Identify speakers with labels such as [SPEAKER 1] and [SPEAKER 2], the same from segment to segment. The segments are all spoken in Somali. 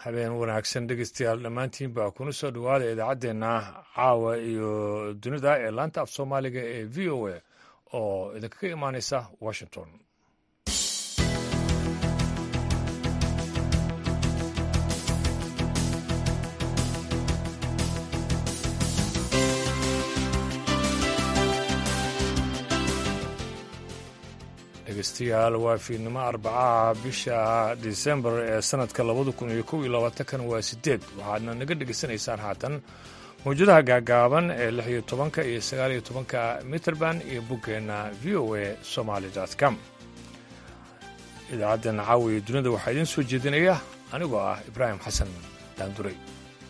[SPEAKER 1] habeen wanaagsan dhegeystayaal dhammaantiin baa kuna soo dhowaada idaacaddeenna caawa iyo dunida ee laanta af soomaaliga ee v o a oo idinkaga imaaneysa washington dhegeystayaal waa fiidnimo arbacaha bisha disembar ee sanadka labada kun iyo kow iyo labaatankan waa sideed waxaadna naga dhegeysanaysaan haatan mawjadaha gaagaaban ee lix iyo tobanka iyo sagaal iyo tobanka mitrband iyo boggeenna v o a somaali com idaacaddan caawiya dunida waxaa idiin soo jeedinaya anigoo ah ibraahim xasan daanduray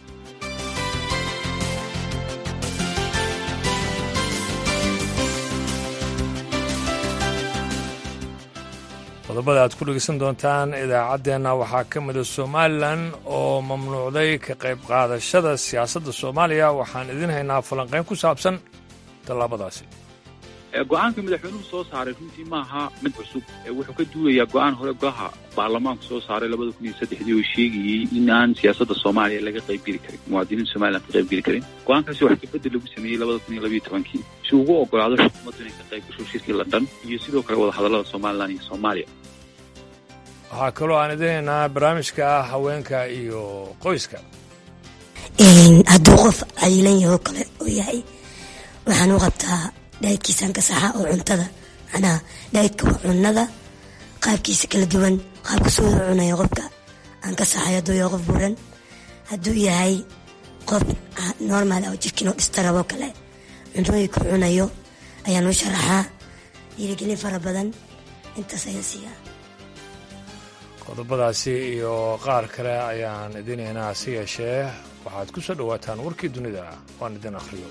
[SPEAKER 1] qodobada aad ku dhegeysan doontaan idaacaddeenna waxaa ka mida somalilan oo mamnuucday ka qayb qaadashada siyaasadda soomaaliya waxaan idiin haynaa falanqayn ku saabsan tallaabadaasi
[SPEAKER 2] go-aanka madaxweynuhu soo saaray runtii maaha mid cusub wuxuu ka duulayaa go-aan hore golaha baarlamaanku soo saaray labada kun iyo saddexdii oo sheegayey in aan siyaasadda soomaaliya laga qaybgeli karin muwaadiniinta somalilan ka qaybgeli karin go-aankaasi wax kabedel lagu sameeyey labada kun iyo labayo tobankii si ugu ogolaado xukuumaddu inay ka qayb gasho shirkii london iyo sidoo kale wadahadallada somalilan iyo soomaaliya
[SPEAKER 1] waxaa kaloo aan idinaynaa barnaamijka haweenka iyo qoyska
[SPEAKER 3] hadduu qof cayilan yahoo kale oo yahay waxaan u qabtaa dhaydkiisaan ka saxa oo cuntada macnaha dhaydka waa cunada qaabkiisa kala duwan qaabka soo wada cunaya qofka aan ka saxay hadduu yahay qof buran hadduu yahay qof normal oo jirkiinoo dhistaraboo kale cuntooyinka cunayo ayaan u sharaxaa dhiirigelin fara badan intaas ayaan siiyaa
[SPEAKER 1] qodobadaasi iyo qaar kale ayaan idinaynaa si yeeshee waxaad ku soo dhowaataan warkii dunida waan idin akhriyo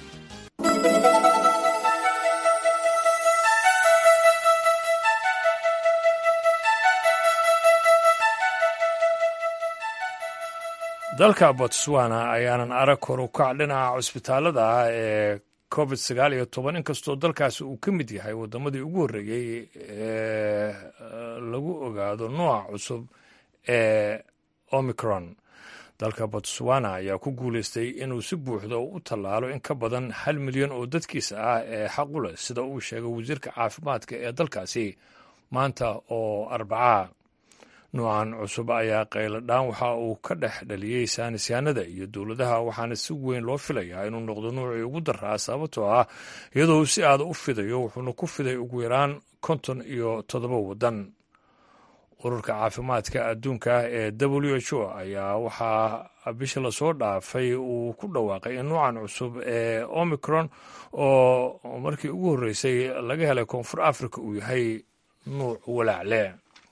[SPEAKER 1] dalka botswana ayaanan arag kor u kac dhinaca cusbitaalada ah ee covid sagaal iyo toban inkastoo dalkaasi uu ka mid yahay waddamadii ugu horreeyey ee lagu ogaado nooca cusub ee omicron dalka botswana ayaa ku guulaystay inuu si buuxda u tallaalo in ka badan hal milyan oo dadkiisa ah ee xaq u leh sida uu sheegay wasiirka caafimaadka ee dalkaasi maanta oo arbacaa noocan cusub ayaa qayladhaan waxa uu ka dhex dhaliyey saanisyaanada iyo dowladaha waxaana si weyn loo filayaa inuu noqdo nuucii ugu daraa sababtoo ah iyadoo uu si aada u fidayo wuxuuna ku fiday ugu yaraan konton iyo toddoba waddan ururka caafimaadka adduunka ee w h o ayaa waxaa bisha lasoo dhaafay uu ku dhawaaqay in nuucan cusub ee omicron oo markii ugu horreysay laga helay koonfur africa uu yahay nuuc walaacle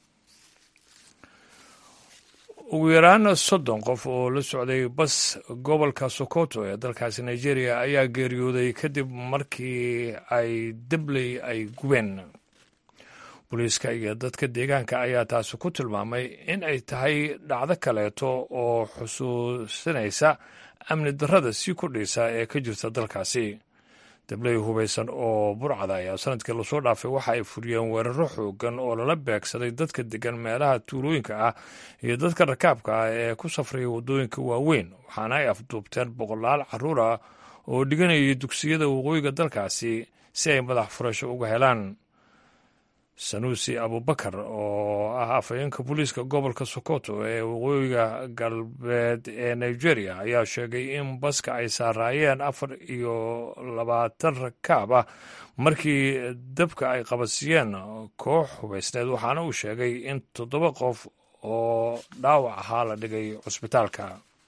[SPEAKER 1] ugu yaraan soddon qof oo la socday bas gobolka sokoto ee dalkaasi nigeria ayaa geeriyooday kadib markii ay debley ay gubeen booliiska iyo dadka deegaanka ayaa taasi ku tilmaamay in ay tahay dhacdo kaleeto oo xusuusinaysa amni darrada sii kordhaysa ee ka jirta dalkaasi dabley hubaysan oo burcada ayaa sanadkii lasoo dhaafay waxa ay furiyeen weeraro xoogan oo lala beegsaday dadka degan meelaha tuulooyinka ah iyo dadka rakaabka ah ee ku safraya waddooyinka waaweyn waxaana ay afduubteen boqolaal carruur ah oo dhiganayay dugsiyada waqooyiga dalkaasi si ay madax furasho uga helaan sanuusi abubakar oo ah afhayeenka booliiska gobolka sokoto ee waqooyiga galbeed ee nigeria ayaa sheegay in baska ay saaraayeen afar iyo labaatan rakaab ah markii dabka ay qabadsiiyeen koox hubaysneed waxaana uu sheegay in toddoba qof oo dhaawac ahaa la dhigay cusbitaalka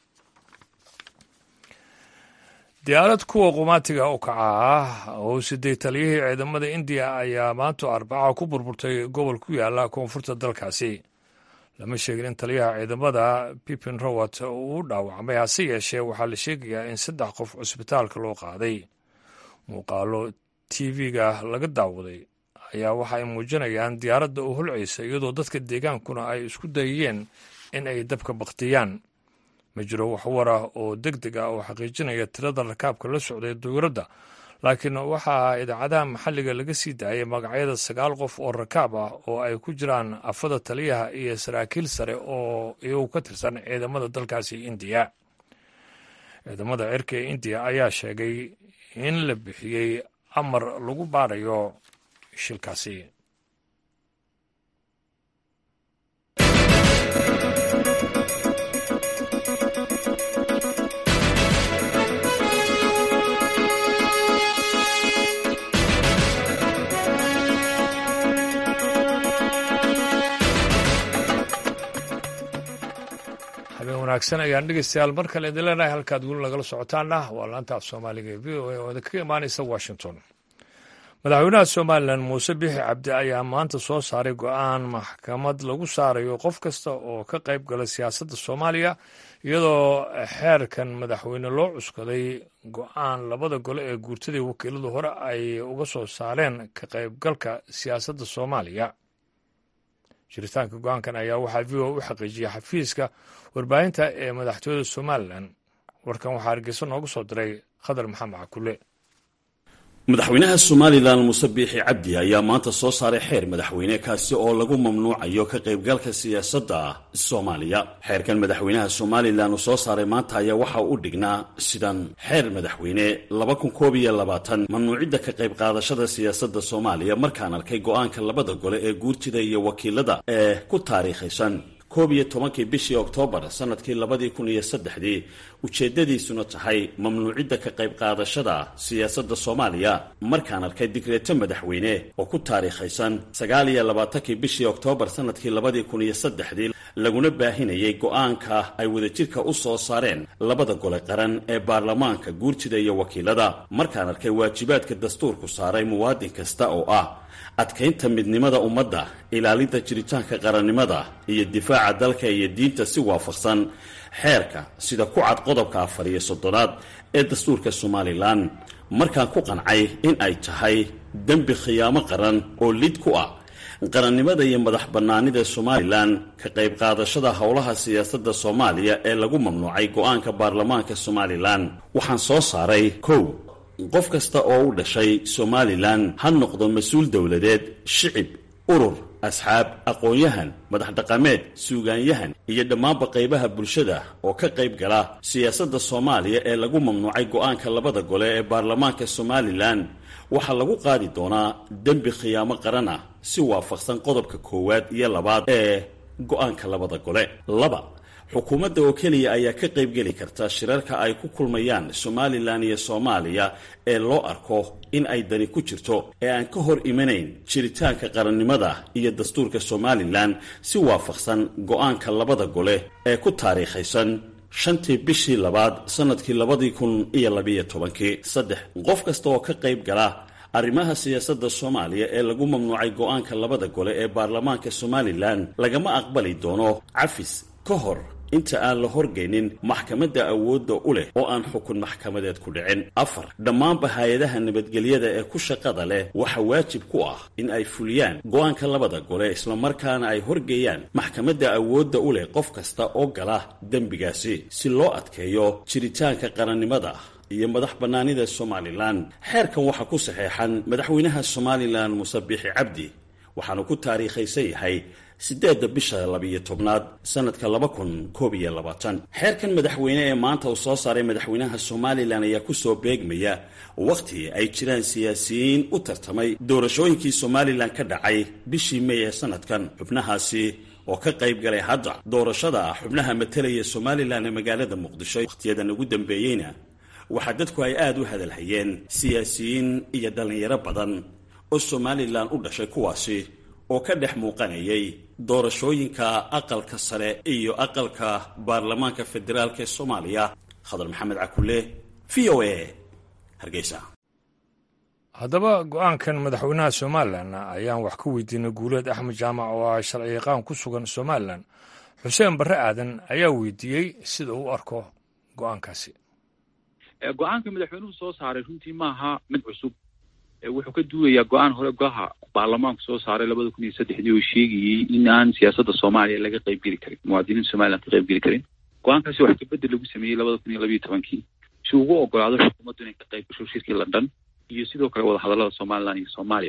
[SPEAKER 1] diyaarad kuwa qumaatiga u kaca ah oo siday taliyihii ciidamada indiya ayaa maanta arbaca ku burburtay gobol ku yaala koonfurta dalkaasi lama sheegin in taliyaha ciidamada pipin rowat uu dhaawacmay hase yeeshee waxaa la sheegayaa in saddex qof cusbitaalka loo qaaday muuqaalo tv-ga laga daawaday ayaa waxa ay muujinayaan diyaaradda oo holcaysa iyadoo dadka deegaankuna ay isku dayayeen in ay dabka baktiyaan ma jiro wax war ah oo deg deg ah oo xaqiijinaya tirada rakaabka la socday dawladda laakiin waxaa idaacadaha maxalliga laga sii daayay magacyada sagaal qof oo rakaab ah oo ay ku jiraan afada taliyaha iyo saraakiil sare oo iyagu ka tirsan ciidamada dalkaasi indiya ciidamada cirka ee indiya ayaa sheegay in la bixiyey amar lagu baarayo shilkaasi habeen wanaagsan ayaan dhegeystayaal mar kale idin leenahay halkaad weli nagala socotaana waa laanta af soomaaliga ee v o a oo idinkaga imaanaysa washington madaxweynaha somalilan muuse bixi cabdi ayaa maanta soo saaray go-aan maxkamad lagu saarayo qof kasta oo ka qayb gala siyaasadda soomaaliya iyadoo xeerkan madaxweyne loo cuskaday go-aan labada gole ee guurtadii wakiiladu hore ay uga soo saareen ka qaybgalka siyaasadda soomaaliya jiritaanka go-aankan ayaa waxaa v o u xaqiijiyay xafiiska warbaahinta ee madaxtooyada somalilan warkan waxaa hargeysa noogu soo diray khadar maxamed cakule
[SPEAKER 4] madaxweynaha somalilan muuse biixi cabdi ayaa maanta soo saaray xeer madaxweyne kaasi oo lagu mamnuucayo ka qaybgalka siyaasadda soomaaliya xeerkan madaxweynaha somalilan uu soo saaray maanta ayaa waxa u dhignaa sidan xeer madaxweyne mamnuucidda ka qayb qaadashada siyaasadda soomaaliya markaan arkay go-aanka labada gole ee guurtida iyo wakiilada ee ku taariikhaysan koob iyo tobankii bishii oktoobar sanadkii labadii kun iyo saddexdii ujeeddadiisuna tahay mamnuucidda ka qayb qaadashada siyaasadda soomaaliya markaan arkay digreeto madaxweyne oo ku taariikhaysan sagaal iyo labaatankii bishii oktoobar sanadkii labadii kun iyo saddexdii laguna baahinayay go-aanka ay wadajirka u soo saareen labada gole qaran ee baarlamaanka guurtida iyo wakiilada markaan arkay waajibaadka dastuurku saaray muwaadin kasta oo ah adkaynta midnimada ummadda ilaalinta jiritaanka qarannimada iyo difaaca dalka iyo diinta si waafaqsan xeerka sida ku cad qodobka afar iyo soddonaad ee dastuurka somalilan markaan ku qancay in ay tahay dembi khiyaamo qaran oo lid ku ah qarannimada iyo madax bannaanida somalilan ka qayb qaadashada howlaha siyaasadda soomaaliya ee lagu mamnuucay go-aanka baarlamaanka somalilan waxaan soo saaray kow qof kasta oo u dhashay somalilan ha noqdo mas-uul dowladeed shicib urur asxaab aqoon-yahan madax dhaqameed suugaanyahan iyo dhammaanba qaybaha bulshada oo ka qayb gala siyaasadda soomaaliya ee lagu mamnuucay go-aanka labada gole ee baarlamaanka somalilan waxaa lagu qaadi doonaa dembi khiyaamo qaran ah si waafaqsan qodobka koowaad iyo labaad ee go-aanka labada gole laba xukuumadda oo keliya ayaa ka qaybgeli karta shirarka ay ku kulmayaan somalilan iyo soomaaliya ee loo arko in ay dani ku jirto ee aan ka hor imanayn jiritaanka qarannimada iyo dastuurka somalilan si waafaqsan go-aanka labada gole ee ku taariikhaysan shantii bishii labaad sanadkii labadii kun iyo labiyo tobankii saddex qof kasta oo ka qayb gala arrimaha siyaasadda soomaaliya ee lagu mamnuucay go-aanka labada gole ee baarlamaanka somalilan lagama aqbali doono cafis ka hor inta aan la horgeynin maxkamadda awoodda u leh oo aan xukun maxkamadeed ku dhicin afar dhammaanba hay-adaha nabadgelyada ee ku shaqada leh waxaa waajib ku ah in ay fuliyaan go-aanka labada gole islamarkaana ay horgeeyaan maxkamadda awoodda u leh qof kasta oo gala dembigaasi si loo adkeeyo jiritaanka qarannimada iyo madax bannaanida somalilan xeerkan waxaa ku saxeexan madaxweynaha somalilan muuse biixi cabdi waxaanu ku taariikhaysan yahay siddeedda bisha labiyo tobnaad sanadka laba kun koob iyo labaatan xeerkan madaxweyne ee maanta uu soo saaray madaxweynaha somalilan ayaa kusoo beegmaya wakhti ay jiraan siyaasiyiin u tartamay doorashooyinkii somalilan ka dhacay bishii mey ee sanadkan xubnahaasi oo ka qayb galay hadda doorashada xubnaha matalaya somalilan ee magaalada muqdisho wakhtiyadan ugu dambeeyeyna waxaa dadku ay aada u hadalhayeen siyaasiyiin iyo dhallinyaro badan oo somalilan u dhashay kuwaasi oo ka dhex muuqanayay doorashooyinka aqalka sare iyo aqalka baarlamaanka federaalk ee soomaaliya khadar maxamed cakule v o a hargeysa
[SPEAKER 1] haddaba go-aankan madaxweynaha somalilan ayaan wax ka weydiinay guuleed axmed jaamac oo ah sharciyaqaan ku sugan somalilan xuseen barre aadan ayaa weydiiyey sida uu arko go-aankaasi
[SPEAKER 2] go-aanka madaxweynuhu soo saaray runtii maaha mid cusub wuxuu ka duulayaa go-aan hore golaha baarlamaanku soo saaray labada kun iyo saddexdii oo sheegayey in aan siyaasadda soomaaliya laga qaybgeli karin muwaadiniinta somalilan ka qaybgeli karin go-aankaasi wax kabedel lagu sameeyey labada kun iyo labiyo tobankii si ugu ogolaado xukuumaddu inay ka qayb gasho shirkii london iyo sidoo kale wadahadallada somaliland iyo soomaaliya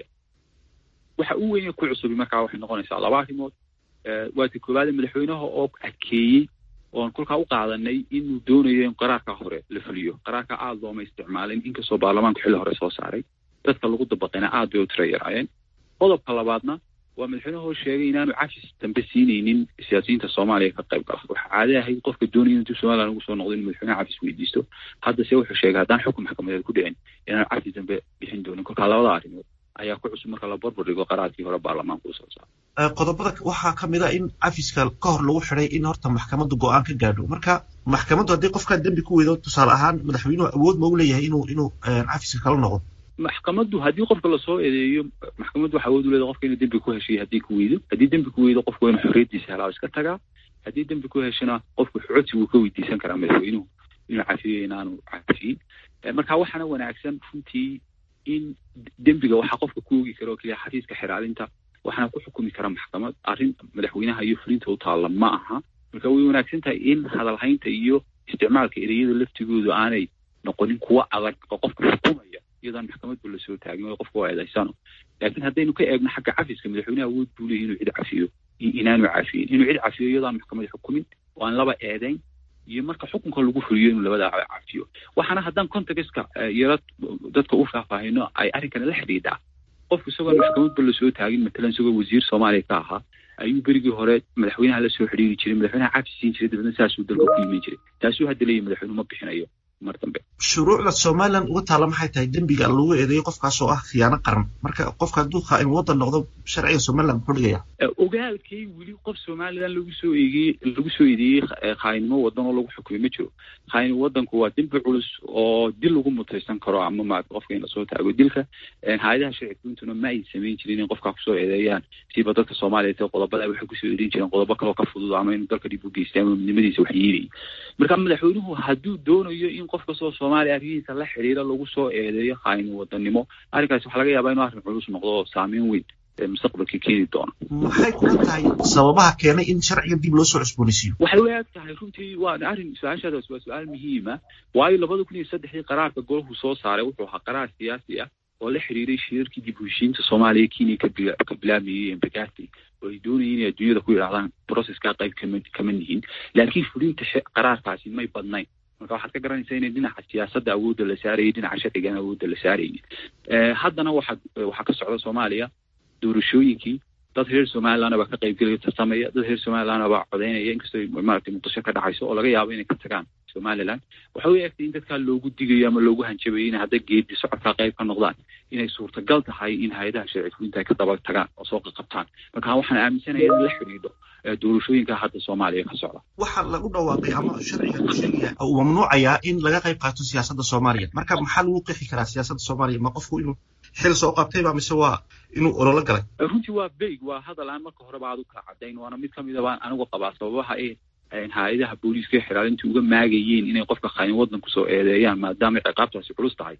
[SPEAKER 2] waxa u weyn ku cusubi markaa waxay noqonaysaa laba arrimood waa ta koowaade madaxweynaha oo adkeeyey oon kolkaa u qaadanay inuu doonayo in qaraarkaa hore la fuliyo qaraarkaa aada looma isticmaalin inkastoo baarlamaanku xilli hore soo saaray dadka lagu dabaqayna aad bay u tira yaraayeen qodobka labaadna waa madaxweynahoo sheegay inaanu cafis dambe siinaynin siyaasiyiinta soomaaliya ka qayb gala waxaa caade ahayd qofka doonaya intuu somaliland ugu soo noqdo inuu madaxweynaha cafis weydiisto haddase wuxuu sheegay haddaan xukun maxkamadeed ku dhicin inaanu cafis dambe bixin doonin kolkaa labada arrimood ayaa ku cusub marka la barbar dhigo qaraarkii hore baarlamaanka usoo saaray
[SPEAKER 5] qodobada waxaa ka mid a in cafiska ka hor lagu xidhay in horta maxkamaddu go-aan ka gaadho marka maxkamaddu haddii qofkaa dembi ku weydo tusaale ahaan madaxweynuhu awood ma u leeyahay inuu inuu cafiska kala noqdo
[SPEAKER 2] maxkamaddu haddii qofka lasoo eedeeyo maxkamaddu waxa awood u leedahay qofka inuu dembi ku heshiyo haddii ku weydo haddii dembi ku weydo qofku waa inuu xorriyaddiisa helaa iska tagaa haddii dembi ku heshana qofku codsi wuu ka weydiisan karaa madaxweynuhu inuu cafiyo inaanu cafiyin marka waxaana wanaagsan runtii in dembiga waxaa qofka ku ogi kara oo keliya xafiiska xiraalinta waxaana ku xukumi kara maxkamad arrin madaxweynaha iyo fulinta u taalla ma aha marka way wanaagsan tahay in hadalhaynta iyo isticmaalka ereyada laftigoodu aanay noqonin kuwo adag oo qofka xukumaya iyadaan maxkamadba lasoo taagin oo qofka waa eedaysano laakiin haddaynu ka eegno xagga cafiska madaxweynaha awood buu leeyahy inuu cid cafiyo inaanu cafiyin inuu cid cafiyo iyadaan maxkamad xukumin oo aan laba eedayn iyo marka xukunka lagu fuliyo inuu labadaa cafiyo waxaana haddaan contextka yaro dadka u faahfaahino ay arrinkana la xidhiidhaa qofku isagoon maxkamadba lasoo taagin matalan isagoo wasiir soomaaliya ka ahaa ayuu berigii hore madaxweynaha la soo xidhiiri jiray madaxweynaha cafi siin jiray dabeedna saasuu dalka ku yimin jiray taasuu hadda leeyahy madaxweynuhu ma bixinayo mar dambe
[SPEAKER 5] shuruucda somaliland uga taalla maxay tahay dembiga lagu eedeeyo qofkaas oo ah khiyaano qaran marka qofka hadduu khaain waddan noqdo sharciga somaliland muxuu dhigaya
[SPEAKER 2] ogaalkay weli qof somaliland lagu soo eegeyey lagu soo eedeeyey khaayinimo waddan oo lagu xukumay ma jiro khaayin waddanku waa dembi culus oo dil lagu mutaysan karo ama ma qofka in lasoo taago dilka hay-adaha sharci fuintuna ma ay samayn jirin in qofkaa kusoo eedeeyaan siba dadka soomaaliya te qodobada waxay kusoo eedeyn jireen qodobo kaloo ka fudud ama inuu dalka dhib u geystay ama midnimadiisa wax yeelayay marka madaxweynuhu hadduu doonayo in qof kastoo soomaaliya arrihiisa la xidhiira lagu soo eedeeyo khaayin wadannimo arrinkaasi waxaa laga yaabaa inuu arrin culus noqdo oo saameyn weyn mustaqbalka keeni doona
[SPEAKER 5] maxay kula tahay sababaha keenay in sharciga dib loo soo cusboonaysiiyo
[SPEAKER 2] waxay u eg tahay runtii waa arrin su-aashaadaas waa su-aal muhiima waayo labada kun iyo saddexdii qaraarka golahu soo saaray wuxuu ahaa qaraar siyaasi ah oo la xiriiray shirarkii dib u heshiinta soomaaliya kenya ka bilaamayey embagati oo ay doonayeen inay adduunyada ku yidhahdaan proceskaa qayb kama kama nihin laakiin fulinta qaraarkaasi may badnayn marka waxaad ka garanaysaa inay dhinaca siyaasadda awoodda la saarayay dhinaca sharcigan awoodda la saarayay haddana waxaa waxaa ka socda soomaaliya doorashooyinkii dad reer somaliland baa ka qaybgelaya tartamaya dad reer somaliland baa codeynaya inkastoo maaragtay muqdisho ka dhacayso oo laga yaabo inay ka tagaan somaliland waxay u egtay in dadkaa loogu digayo ama loogu hanjabayo inay hadda geedi socodkaa qayb ka noqdaan inay suurtagal tahay in hay-adaha sharci fulinta ay ka daba tagaan oo soo qaqabtaan marka waxaan aaminsanaya in la xidhiidho doorashooyinka hadda soomaaliya ka socda
[SPEAKER 5] waxaa lagu dhawaaqay ama sharciga uu sheegaya uu mamnuucayaa in laga qayb qaato siyaasadda soomaaliya marka maxaa lagu qeexi karaa siyaasadda soomaaliya ma qofku inuu xil soo qabtayba mise waa inuu ololo galay
[SPEAKER 2] runtii waa beyg waa hadal aan marka horeba aad u kala cadayn waana mid kamida baan anigu qabaa sababaha ay hay-adaha booliiska xiraalinta uga maagayeen inay qofka khaayin waddan kusoo eedeeyaan maadaama ciqaabtaasi culus tahay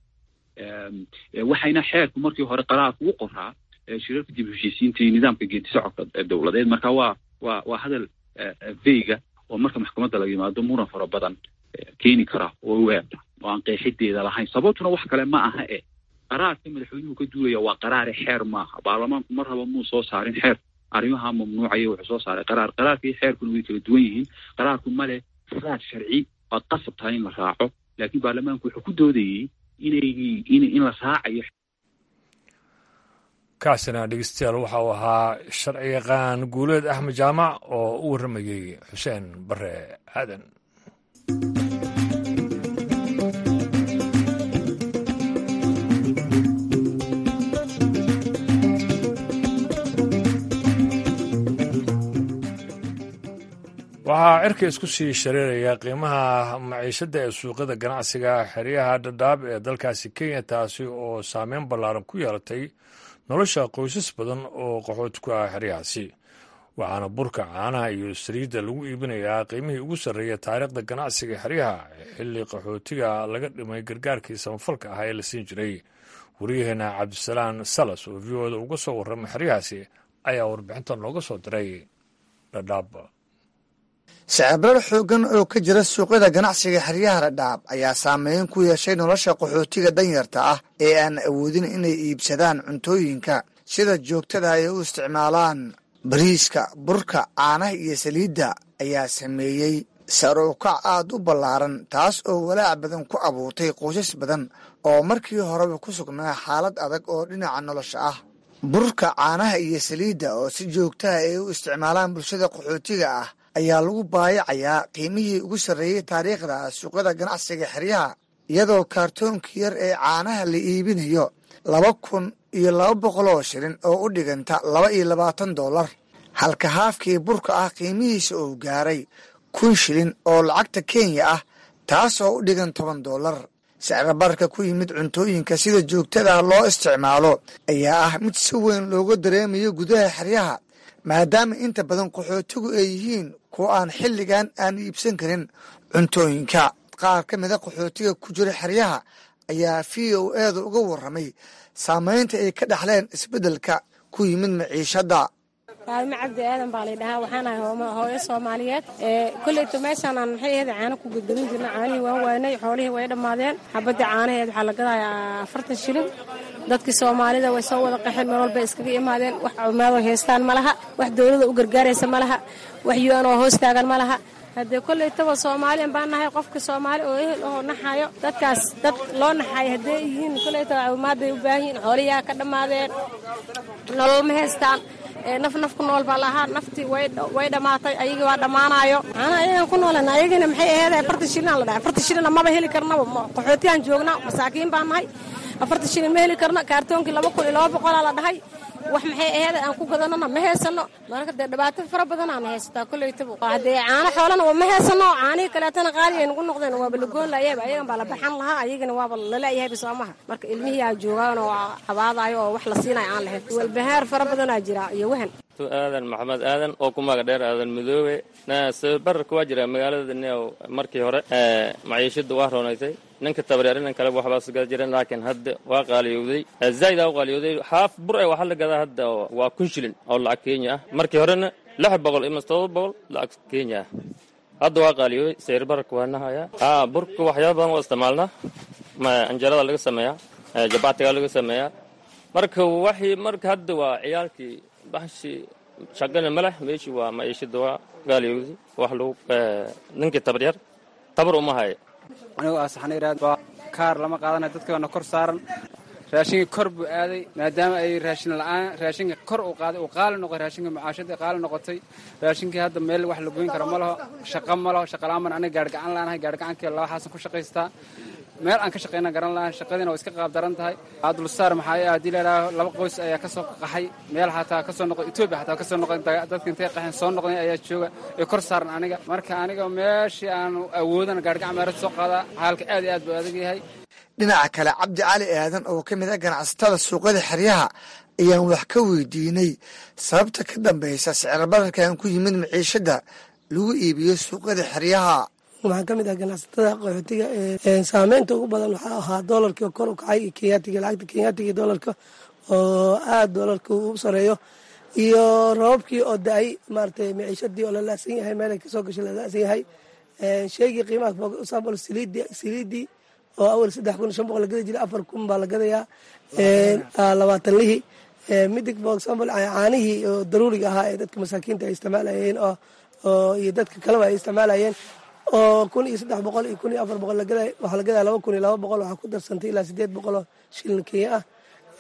[SPEAKER 2] waxayna xeerku markii hore qaraarka u qoraa shirarka dib heshiisiinta iyo nidaamka geedi socodka dowladeed marka waa waa waa hadal veyga oo marka maxkamadda laga yimaado muran fara badan keeni kara oo u eegta oo aan qeexideeda lahayn sababtuna wax kale ma aha e qaraarka madaxweynuhu ka duulaya waa qaraare xeer maaha baarlamaanku mar raba muu soo saarin xeer arrimaha mamnuucaya wuxuu soo saaray qaraar qaraarka iyo xeerkuna way kala duwan yihiin qaraarku male raad sharci waad qasab tahay in la raaco laakiin baarlamaanku wuxuu ku doodayey inay in la raacayo
[SPEAKER 1] kaasina dhegeystayaal waxa uu ahaa sharci yaqaan guuleed axmed jaamac oo u warramayey xuseen bare aadan waxaa cirka isku sii shareeraya qiimaha maciishadda ee suuqyada ganacsiga xeryaha dhadhaab ee dalkaasi kenya taasi oo saameyn ballaaran ku yeelatay nolosha qoysas badan oo qaxood ku ah xeryahaasi waxaana burka caanaha iyo saliidda lagu iibinayaa qiimihii ugu sarreeya taariikhda ganacsiga xeryaha xilli qaxootiga laga dhimay gargaarkii samafalka ah ee la siin jiray waryaheena cabdisalaan salas oo v o da uga soo warramay xeryahaasi ayaa warbixintan looga soo diray dhadhaab
[SPEAKER 6] sicibrar xooggan oo ka jira suuqyada ganacsiga xeryaha dhadhaab ayaa saameyn ku yeeshay nolosha qaxootiga danyarta ah ee aan awoodin inay iibsadaan cuntooyinka sida joogtada ay u isticmaalaan bariiska burka caanaha iyo saliidda ayaa sameeyey sar u kac aad u ballaaran taas oo walaac badan ku abuurtay qoysas badan oo markii horeba ku sugnaa xaalad adag oo dhinaca nolosha ah burka caanaha iyo saliidda oo si joogtaha ay u isticmaalaan bulshada qaxootiga ah ayaa lagu baayacayaa qiimihii ugu sarreeyey taariikhda suuqyada ganacsiga xeryaha iyadoo kaartoonka yar ee caanaha la iibinayo laba kun iyo laba boqol oo shilin oo u dhiganta laba iyo labaatan dollar halka haafkii burka ah qiimihiisa uu gaaray kun shilin oo lacagta kenya ah taas oo u dhigan toban dollar sicrabarka ku yimid cuntooyinka sida joogtada loo isticmaalo ayaa ah mid si weyn looga dareemayo gudaha xeryaha maadaama inta badan qaxootigu ay yihiin kuwa aan xilligan aan iibsan karin cuntooyinka qaar ka mida qaxootiga ku jira xeryaha ayaa v o eeda uga warramay saamaynta ay ka dhexleen isbeddelka ku yimid maciishadda
[SPEAKER 7] faalmo cabdi aadan baa laydhahaa waxaan ahay hooyo soomaaliyeed koleyto meeshaanaan maxay ahayd caano ku gadgadin jirna caanihii waan waanay xoolihii way dhammaadeen xabadii caanaheed waxaa la gadayaa afartan shilin dadkii soomaalida way soo wada qaxeen meel walbay iskaga imaadeen wax cumaado haystaan ma laha wax dowlada u gargaaraysa ma laha wax yu-an oo hoos taagan ma laha haddee kollaytaba soomaaliyan baan nahay qofka soomaali oo ehel oo naxayo dadkaas dad loo naxayo haddee yihiin kollaytaba caawimaadday u baahan yihiin xooliyaa ka dhammaadeen nolol ma haystaan naf naf ku nool baa lahaa naftii way dhammaatay ayagii waa dhammaanayo macnaha ayagaan ku noolan ayagina maxay aheed afartan shilin la dhahay afartan shilina maba heli karnaba qaxootiyaan joognaa masaakiin baan nahay afartan shilin ma heli karno kaartoonkii laba kun iyo laba boqolaa la dhahay wax maxay aheed aan ku gadanona ma heysano marka dee dhibaato fara badanaan haysataa koleytaba haddee caano xoolana ma heysano caanihii kaleetana qaali ay nagu noqdeen waaba lagoon laayaba ayagan baa la baxan lahaa ayagana waaba laleeyahayba soomaha marka ilmihii aa joogaan oo cabaadayo oo wax la siinayo aan lahayn walbahaar fara badanaa jira iyo wahan
[SPEAKER 8] aadan maxamed aadan oo ku maga dheer aadan madoobe bararka waa jira magaalada markii hore maciishada waa roonaysay ninka tabareer inan kale waxbaa sugada jiren laakiin hadda waa qaaliyowday zaaid aa u qaaliyowday haaf bur e waxaa la gadaa hadda waa kun shilin oo lacag kenya ah markii horena lix boqol ima todoba boqol lacag kenya ah hadda waa qaaliyowday sayr bararka waa nahaya a burka waxyaaba badan waa isticmaalnaa anjarada laga sameeyaa jabaatiga laga sameeyaa marka waxii marka hadda waa ciyaalkii baxshii shaqana maleh meeshii waa maciishada waa gaaliyowday wax lagu ninkii tabaryar tabar uma haya
[SPEAKER 9] anigoo ah saxna iraad waa kaar lama qaadanayo dadkaana kor saaran raashinka kor buu aaday maadaama ay raashin la'aan raashinka kor uu qaaday uu qaali noqoy raashinka macaashadii qaali noqotay raashinkii hadda meel wax la goyn karo ma laho shaqo ma laho shaqa la'aan baan aniga gaargacan laanahay gaargacankii laba xaasan ku shaqaystaa meel aan ka shaqayna garan lahan shaqadiina waa iska qaab daran tahay abdulsaar maxaa haddii layidhaaho laba qoys ayaa ka soo qaxay meel xataa ka soo noqday etoobiya xataa ka soo noqday dadka intay qaxeen soo noqday ayaa jooga ee kor saaran aniga marka aniga meeshii aan awoodan gaargacan meerad soo qaadaa xaalka aad iyo aad buu adag yahay
[SPEAKER 6] dhinaca kale cabdi cali aadan oo ka mid ah ganacsatada suuqyada xeryaha ayaan wax ka weydiinay sababta ka dambaysa sicirbararkan ku yimid maciishada lagu iibiyo suuqyada xeryaha
[SPEAKER 10] waxaan ka mid ah ganacsatada qaxootiga saameynta ugu badan waxaa ahaa doolarkii kor u kacay iyo kenyatiga lacagta kenyatiga doolarka oo aada doolarka u sareeyo iyo rababkii oo da-ay maaragtay maciishadii oo la laasan yahay meelay kasoo gashay la laasan yahay sheegii qiimaha example saliidi saliidii oo awal saddex kun shan boqol la gadi jiray afar kun baa la gadayaa labaatan lihii midig for example caanihii oo daruuriga ahaa ee dadka masaakiinta ay isticmaalayeen oo iyo dadka kaleba ay isticmaalayeen oo kun iyo saddex boqol iyo kun iyo afar boqol lagaday waxaa la gadaya laba kun iyo laba boqol waxaa ku darsantay ilaa sideed boqol oo shilin kenya ah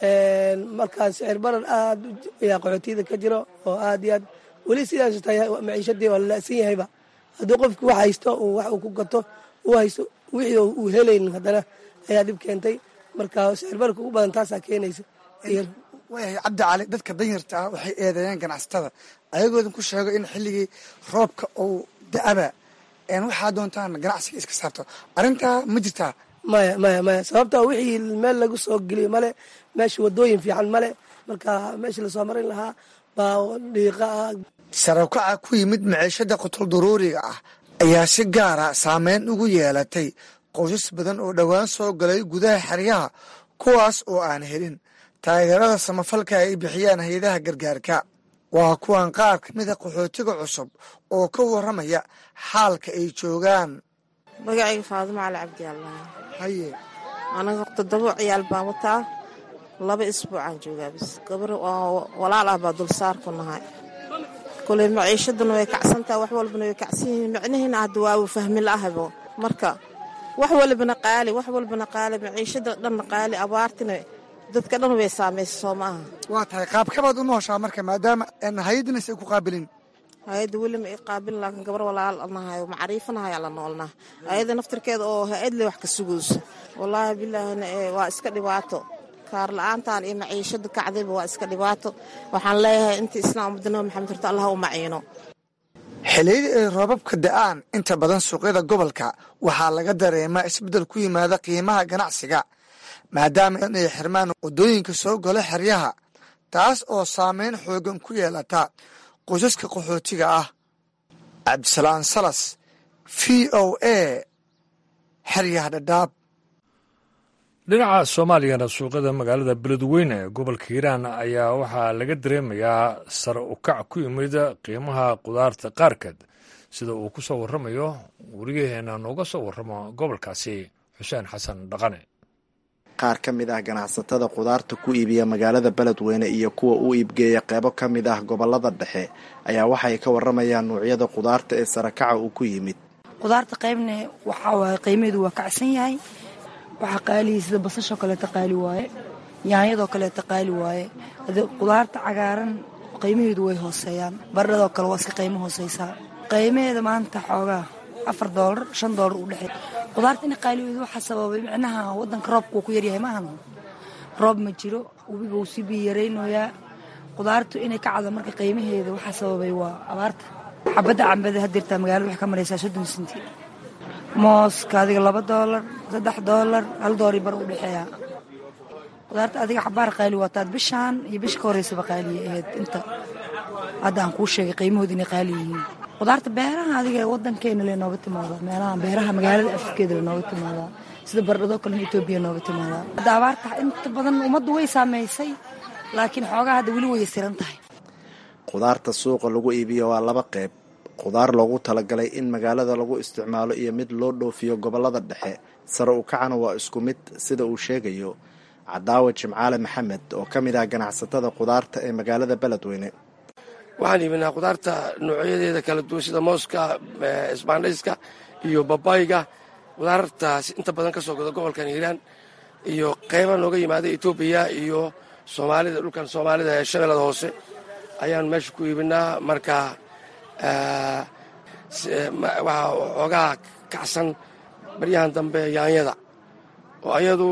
[SPEAKER 10] markaas sicir barar aad ayaa qaxootiyada ka jiro oo aad iyo aad weli sidaas tahay maciishadii waa la la'san yahayba haddii qofki wax haysto uu wax uu ku gato uu haysto wixii uu helaynin haddana ayaa dhib keentay marka sicir bararka ugu badan taasaa keenaysa
[SPEAKER 6] waayahay cabdi cali dadka danyarta ah waxay eedeeyeen ganacsatada ayagoodan ku sheego in xilligii roobka uu da-aba waxaa doontaan ganacsiga iska saarto arrintaa ma jirtaa
[SPEAKER 10] maya maya maya sababta wixii meel lagu soo geliyo male meesha wadooyin fiican male marka meeshii lasoo marin lahaa baa dhiiqa ah
[SPEAKER 6] sarowkaca ku yimid maciishada qutol daruuriga ah ayaa si gaara saameyn ugu yeelatay qoysas badan oo dhowaan soo galay gudaha xeryaha kuwaas oo aan helin taageerada samafalka ay bixiyaan hay-adaha gargaarka waa kuwan qaar ka mida qaxootiga cusub oo ka warramaya xaalka ay joogaan
[SPEAKER 11] magacayga faadimo cali cabdi allah
[SPEAKER 6] haye
[SPEAKER 11] anaga toddoba ciyaal baan wataa laba isbuucaan joogaa bis gabar walaal ah baa dulsaar ku nahay koley maciishaduna way kacsantaha wax walbana way kacsan yihiin micnihiina hadda waa uu fahmi la'ahabo marka wax walbana qaali wax walbana qaali maciishada dhanna qaali abaartina dadka dhan way saamaysa soo maaha
[SPEAKER 6] waa tahay qaabkabaad u nooshaa marka maadaama hay-addinas ay ku qaabilin
[SPEAKER 11] hay-adda weli ma i qaabilin laakiin gabar walaal nahay oo macriifanahay ala noolnaa hay-adda naftirkeeda oo hay-adle wax ka sugayso wallaahi bilaahina waa iska dhibaato kaar la-aantan iyo maciishada kacdayba waa iska dhibaato waxaan leeyahay inta islaam ummadda nabi maxamed horta allah u maciino
[SPEAKER 6] xilliyadii ay roobabka da'aan inta badan suuqyada gobolka waxaa laga dareemaa isbeddel ku yimaada qiimaha ganacsiga maadaama inay xirmaan waddooyinka soo galo xeryaha taas oo saameyn xoogan ku yeelata qoysaska qaxootiga ah cabdisalaan salas v o a xeryaha dhadhaab
[SPEAKER 1] dhinaca soomaaliyana suuqyada magaalada beledweyne ee gobolka hiiraan ayaa waxaa laga dareemayaa sare u kac ku yimid qiimaha qudaarta qaarkeed sida uu ku soo warramayo weriyaheena nooga soo warramo gobolkaasi xuseen xasan dhaqane
[SPEAKER 12] qaar ka mid ah ganacsatada qudaarta ku iibiya magaalada beledweyne iyo kuwa u iibgeeya qeybo ka mid ah gobolada dhexe ayaa waxay ka warramayaan nuucyada qudaarta ee sarakaca uu ku yimid
[SPEAKER 13] qudaarta qaybna waxaa waaye qiimaheedu waa kacsan yahay waxaa qaaliya sida basashoo kaleeta qaali waaye yaanyadoo kaleeta qaali waaye qudaarta cagaaran qiimaheedu way hooseeyaan baradhadoo kale waa iska qiimo hooseysaa qiimaheeda maanta xoogaa afar doolar shan doolar u dhexey qudaarta ina qaaliweedu waxaa sababay micnaha wadanka roobka wuu ku yaryahay maahan roob ma jiro webiga wuu sii biyo yaraynoyaa qudaartu inay ka cada marka qiimaheeda waxaa sababay waa abaarta xabadda cambada hadirtaa magaalada waxay ka maraysaa soddon senti mooska adiga laba doolar saddex doolar hal doori bar u dhexeeya qudaarta adiga xabaar qaali waataad bishaan iyo bisha ka horeysaba qaaliya ahayd inta hadda aan kuu sheegay qiimahooda inay qaali yihiin qudaarta beeraha adiga wadankeena le nooga timaadaa meelaha beeraha magaalada afkeeda le nooga timaadaa sida baradhadoo kalena etoobiya nooga timaadaa hadda abaarta inta badan ummaddu way saameysay laakiin xoogaa hadda weli way yasiran tahay
[SPEAKER 12] qudaarta suuqa lagu iibiyo waa laba qayb qudaar loogu talagalay in magaalada lagu isticmaalo iyo mid loo dhoofiyo gobolada dhexe sare u kacana waa isku mid sida uu sheegayo cadaawa jimcaale maxamed oo ka mid ah ganacsatada qudaarta ee magaalada beledweyne
[SPEAKER 14] waxaan iibinaa qudaarta noocyadeeda kala duwan sida mooska isbaandhayska iyo babayga qudaartaas inta badan ka soo goda gobolkan hiiraan iyo qayba nooga yimaada etoobiya iyo soomaalida dhulkan soomaalida ee shabeellada hoose ayaan meesha ku iibinaa marka waxaa xoogaa kacsan baryahan dambe yaanyada oo ayadu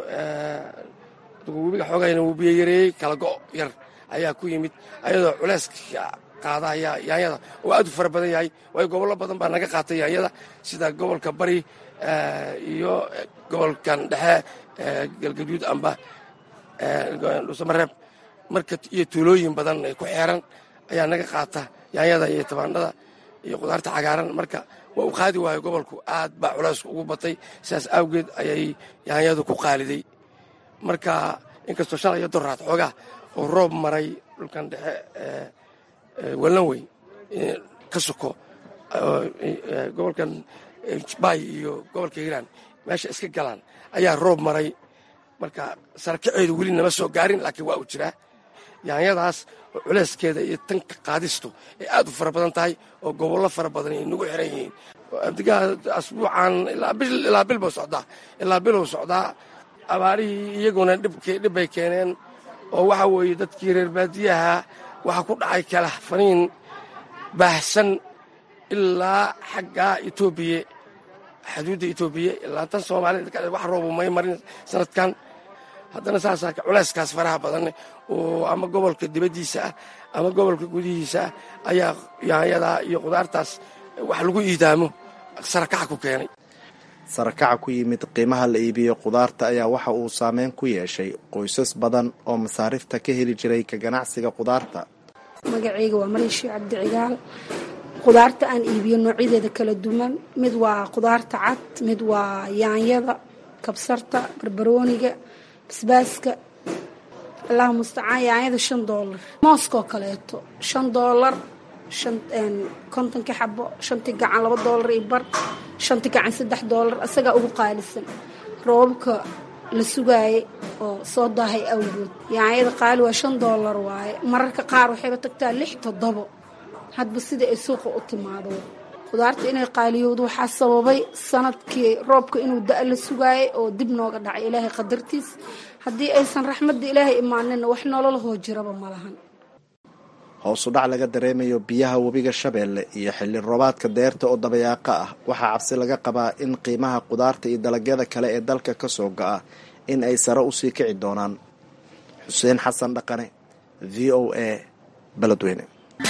[SPEAKER 14] webiga xoogayna wuu biyo yareeyey kala go' yar ayaa ku yimid ayadoo culeyska qaada yaanyada oo aad u fara badan yahay waayo gobollo badan baa naga qaatay yaanyada sida gobolka bari iyo gobolkan dhexe galgaduud amba dhuusamareeb marka iyo tuulooyin badan ku xeeran ayaa naga qaata yaanyada iyo tabaandhada iyo qudaarta cagaaran marka waa uu qaadi waayo gobolku aad baa culeysku ugu batay sidaas awgeed ayay yaanyadu ku qaaliday marka inkastoo shalay iyo doraad xoogaa oo roob maray dhulkan dhexe wallan weyn ka suko gobolkan bay iyo gobolka hiiraan meesha iska galaan ayaa roob maray marka sarakaceedu weli nama soo gaarin laakiin waa uu jiraa yaanyadaas oo culeyskeeda iyo tanka qaadistu ay aad u fara badan tahay oo gobollo fara badan ay nagu xiran yihiin abdigaa asbuucan ilaa bil buu socdaa ilaa biluu socdaa abaarihii iyaguna dhibbay keeneen oo waxa weeye dadkii reer baadiyaha waxaa ku dhacay kala faniin baahsan ilaa xaggaa etoobiya xuduudda etoobiya ilaa tan soomaalida wax roobu may marin sanadkan haddana saasaa culeyskaas faraha badan oo ama gobolka dibaddiisa ah ama gobolka gudihiisa ah ayaa yaanyadaa iyo qudaartaas wax lagu iidaamo sarakaca ku keenay
[SPEAKER 12] sarakaca ku yimid qiimaha la iibiyo qudaarta ayaa waxa uu saameyn ku yeeshay qoysas badan oo masaarifta ka heli jiray ka ganacsiga qudaarta
[SPEAKER 15] magacayga waa mariishi cabdi cigaal qudaarta aan iibiyo noocyadeeda kala duwan mid waa qudaarta cad mid waa yaanyada kabsarta barbarooniga basbaaska allah mustacaan yaanyada shan doolar mooskoo kaleeto shan doolar shan kontonkii xabo shantii gacan laba doolar iyo bar shantii gacan saddex doolar isagaa ugu qaalisan roobabka la sugaayay oo soo daahay awgood yaanyada qaali waa shan doolar waaye mararka qaar waxayba tagtaa lix toddobo hadba sida ay suuqa u timaado khudaarta inay qaaliyowdo waxaa sababay sanadkii roobka inuu da- la sugaayay oo dib nooga dhacay ilaahay qadartiis haddii aysan raxmadda ilaahay imaaninna wax nololahoo jiraba ma lahan
[SPEAKER 12] hoos u dhac laga dareemayo biyaha webiga shabeelle iyo xilli roobaadka deerta oo dabayaaqa ah waxaa cabsi laga qabaa in qiimaha qudaarta iyo dalagyada kale ee dalka ka soo go'a in ay sare usii kici doonaan xuseen xasan dhaqane v o a beledweyne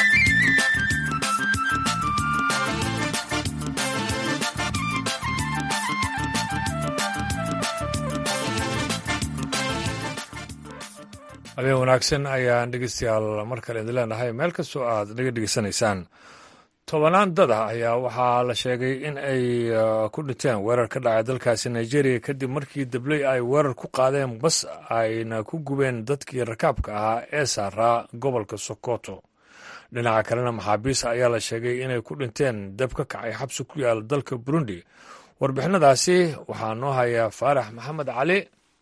[SPEAKER 1] habeen wanaagsan ayaan dhegeystayaal mar kale idin leenahay meel kastoo aad naga dhegeysanaysaan tobanaan dad ah ayaa waxaa la sheegay in ay ku dhinteen weerar ka dhacay dalkaasi nigeria kadib markii dabley ay weerar ku qaadeen bas ayna ku gubeen dadkii rakaabka ahaa ee saaraa gobolka sokoto dhinaca kalena maxaabiis ayaa la sheegay inay ku dhinteen dab ka kacay xabsi ku yaal dalka burundi warbixinadaasi waxaa noo hayaa faarax maxamed cali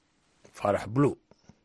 [SPEAKER 1] faarax blue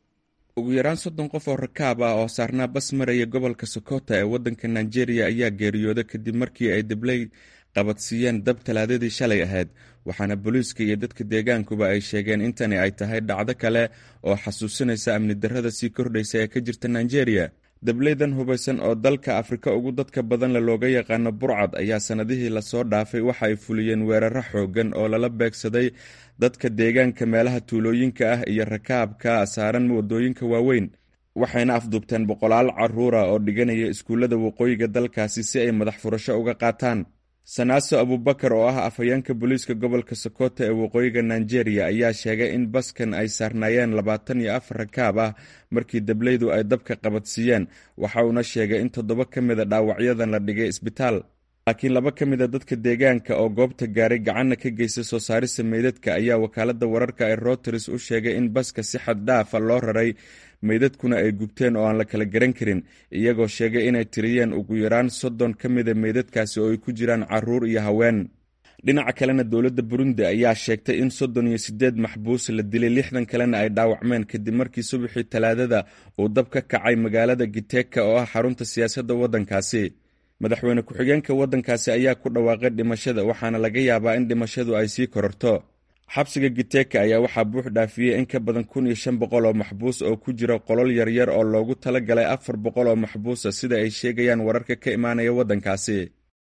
[SPEAKER 16] ugu yaraan soddon qof oo rakaab ah oo saarnaa bas maraya gobolka sokota ee waddanka nigeria ayaa geeriyooda kadib markii ay dabley qabadsiiyeen dab talaadadii shalay ahayd waxaana booliiska iyo dadka deegaankuba ay sheegeen intani ay tahay dhacdo kale oo xasuusinaysa amni darrada sii kordhaysa ee ka jirta nigeria dableydan hubaysan oo dalka afrika ugu dadka badanle looga yaqaano burcad ayaa sannadihii lasoo dhaafay waxa ay fuliyeen weeraro xooggan oo lala beegsaday dadka deegaanka meelaha tuulooyinka ah iyo rakaabka saaran waddooyinka waaweyn waxayna afduubteen boqolaal carruura oo dhiganaya iskuullada waqooyiga dalkaasi si ay madax furasho uga qaataan sanaaso abubakar oo ah afhayeenka booliiska gobolka sokoto ee waqooyiga nigeria ayaa sheegay in baskan ay saarnaayeen labaatan iyo afar rakaab ah markii dableydu ay dabka qabadsiiyeen waxa uuna sheegay in toddoba ka mida dhaawacyadan la dhigay isbitaal laakiin laba ka mid a dadka deegaanka oo goobta gaaray gacanna ka geystay soo saarista meydadka ayaa wakaaladda wararka ee routers u sheegay in baska si xad dhaafa loo raray meydadkuna ay gubteen oo aan la kala garan karin iyagoo sheegay inay tiriyeen ugu yaraan soddon ka mida meydadkaasi oo ay ku jiraan carruur iyo haween dhinaca kalena dowladda burundi ayaa sheegtay in soddon iyo siddeed maxbuus la dilay lixdan kalena ay dhaawacmeen kadib markii subaxii talaadada uu dab ka kacay magaalada giteka oo ah xarunta siyaasadda waddankaasi madaxweyne ku-xigeenka waddankaasi ayaa ku dhawaaqay dhimashada waxaana laga yaabaa in dhimashadu ay sii kororto xabsiga giteka ayaa waxaa buux dhaafiyey in ka badan kun iyo shan boqol oo maxbuus oo ku jira qolol yaryar oo loogu tala galay afar boqol oo maxbuusa sida ay sheegayaan wararka ka imaanaya waddankaasi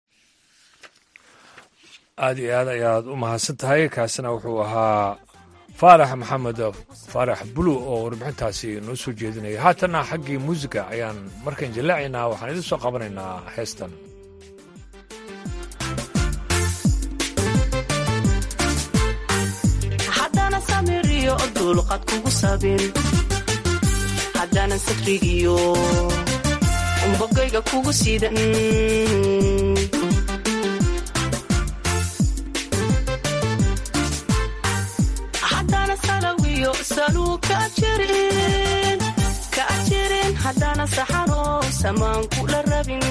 [SPEAKER 1] aada iyo aad ayaad u mahadsan tahay kaasina wuxuu ahaa faarax maxamed faarax bulu oo warbixintaasi noo soo jeedinaya haatanna xaggii muusiga ayaan markaan jallaacaynaa waxaan idin soo qabanaynaa heestan
[SPEAKER 17] haddana samiriyo dulqad kugu sabin haddana sakrigiyo bogayga kugu sidan haddana salawiyo saluu ka jirin ka jirin haddana saxaro samaan kula rabin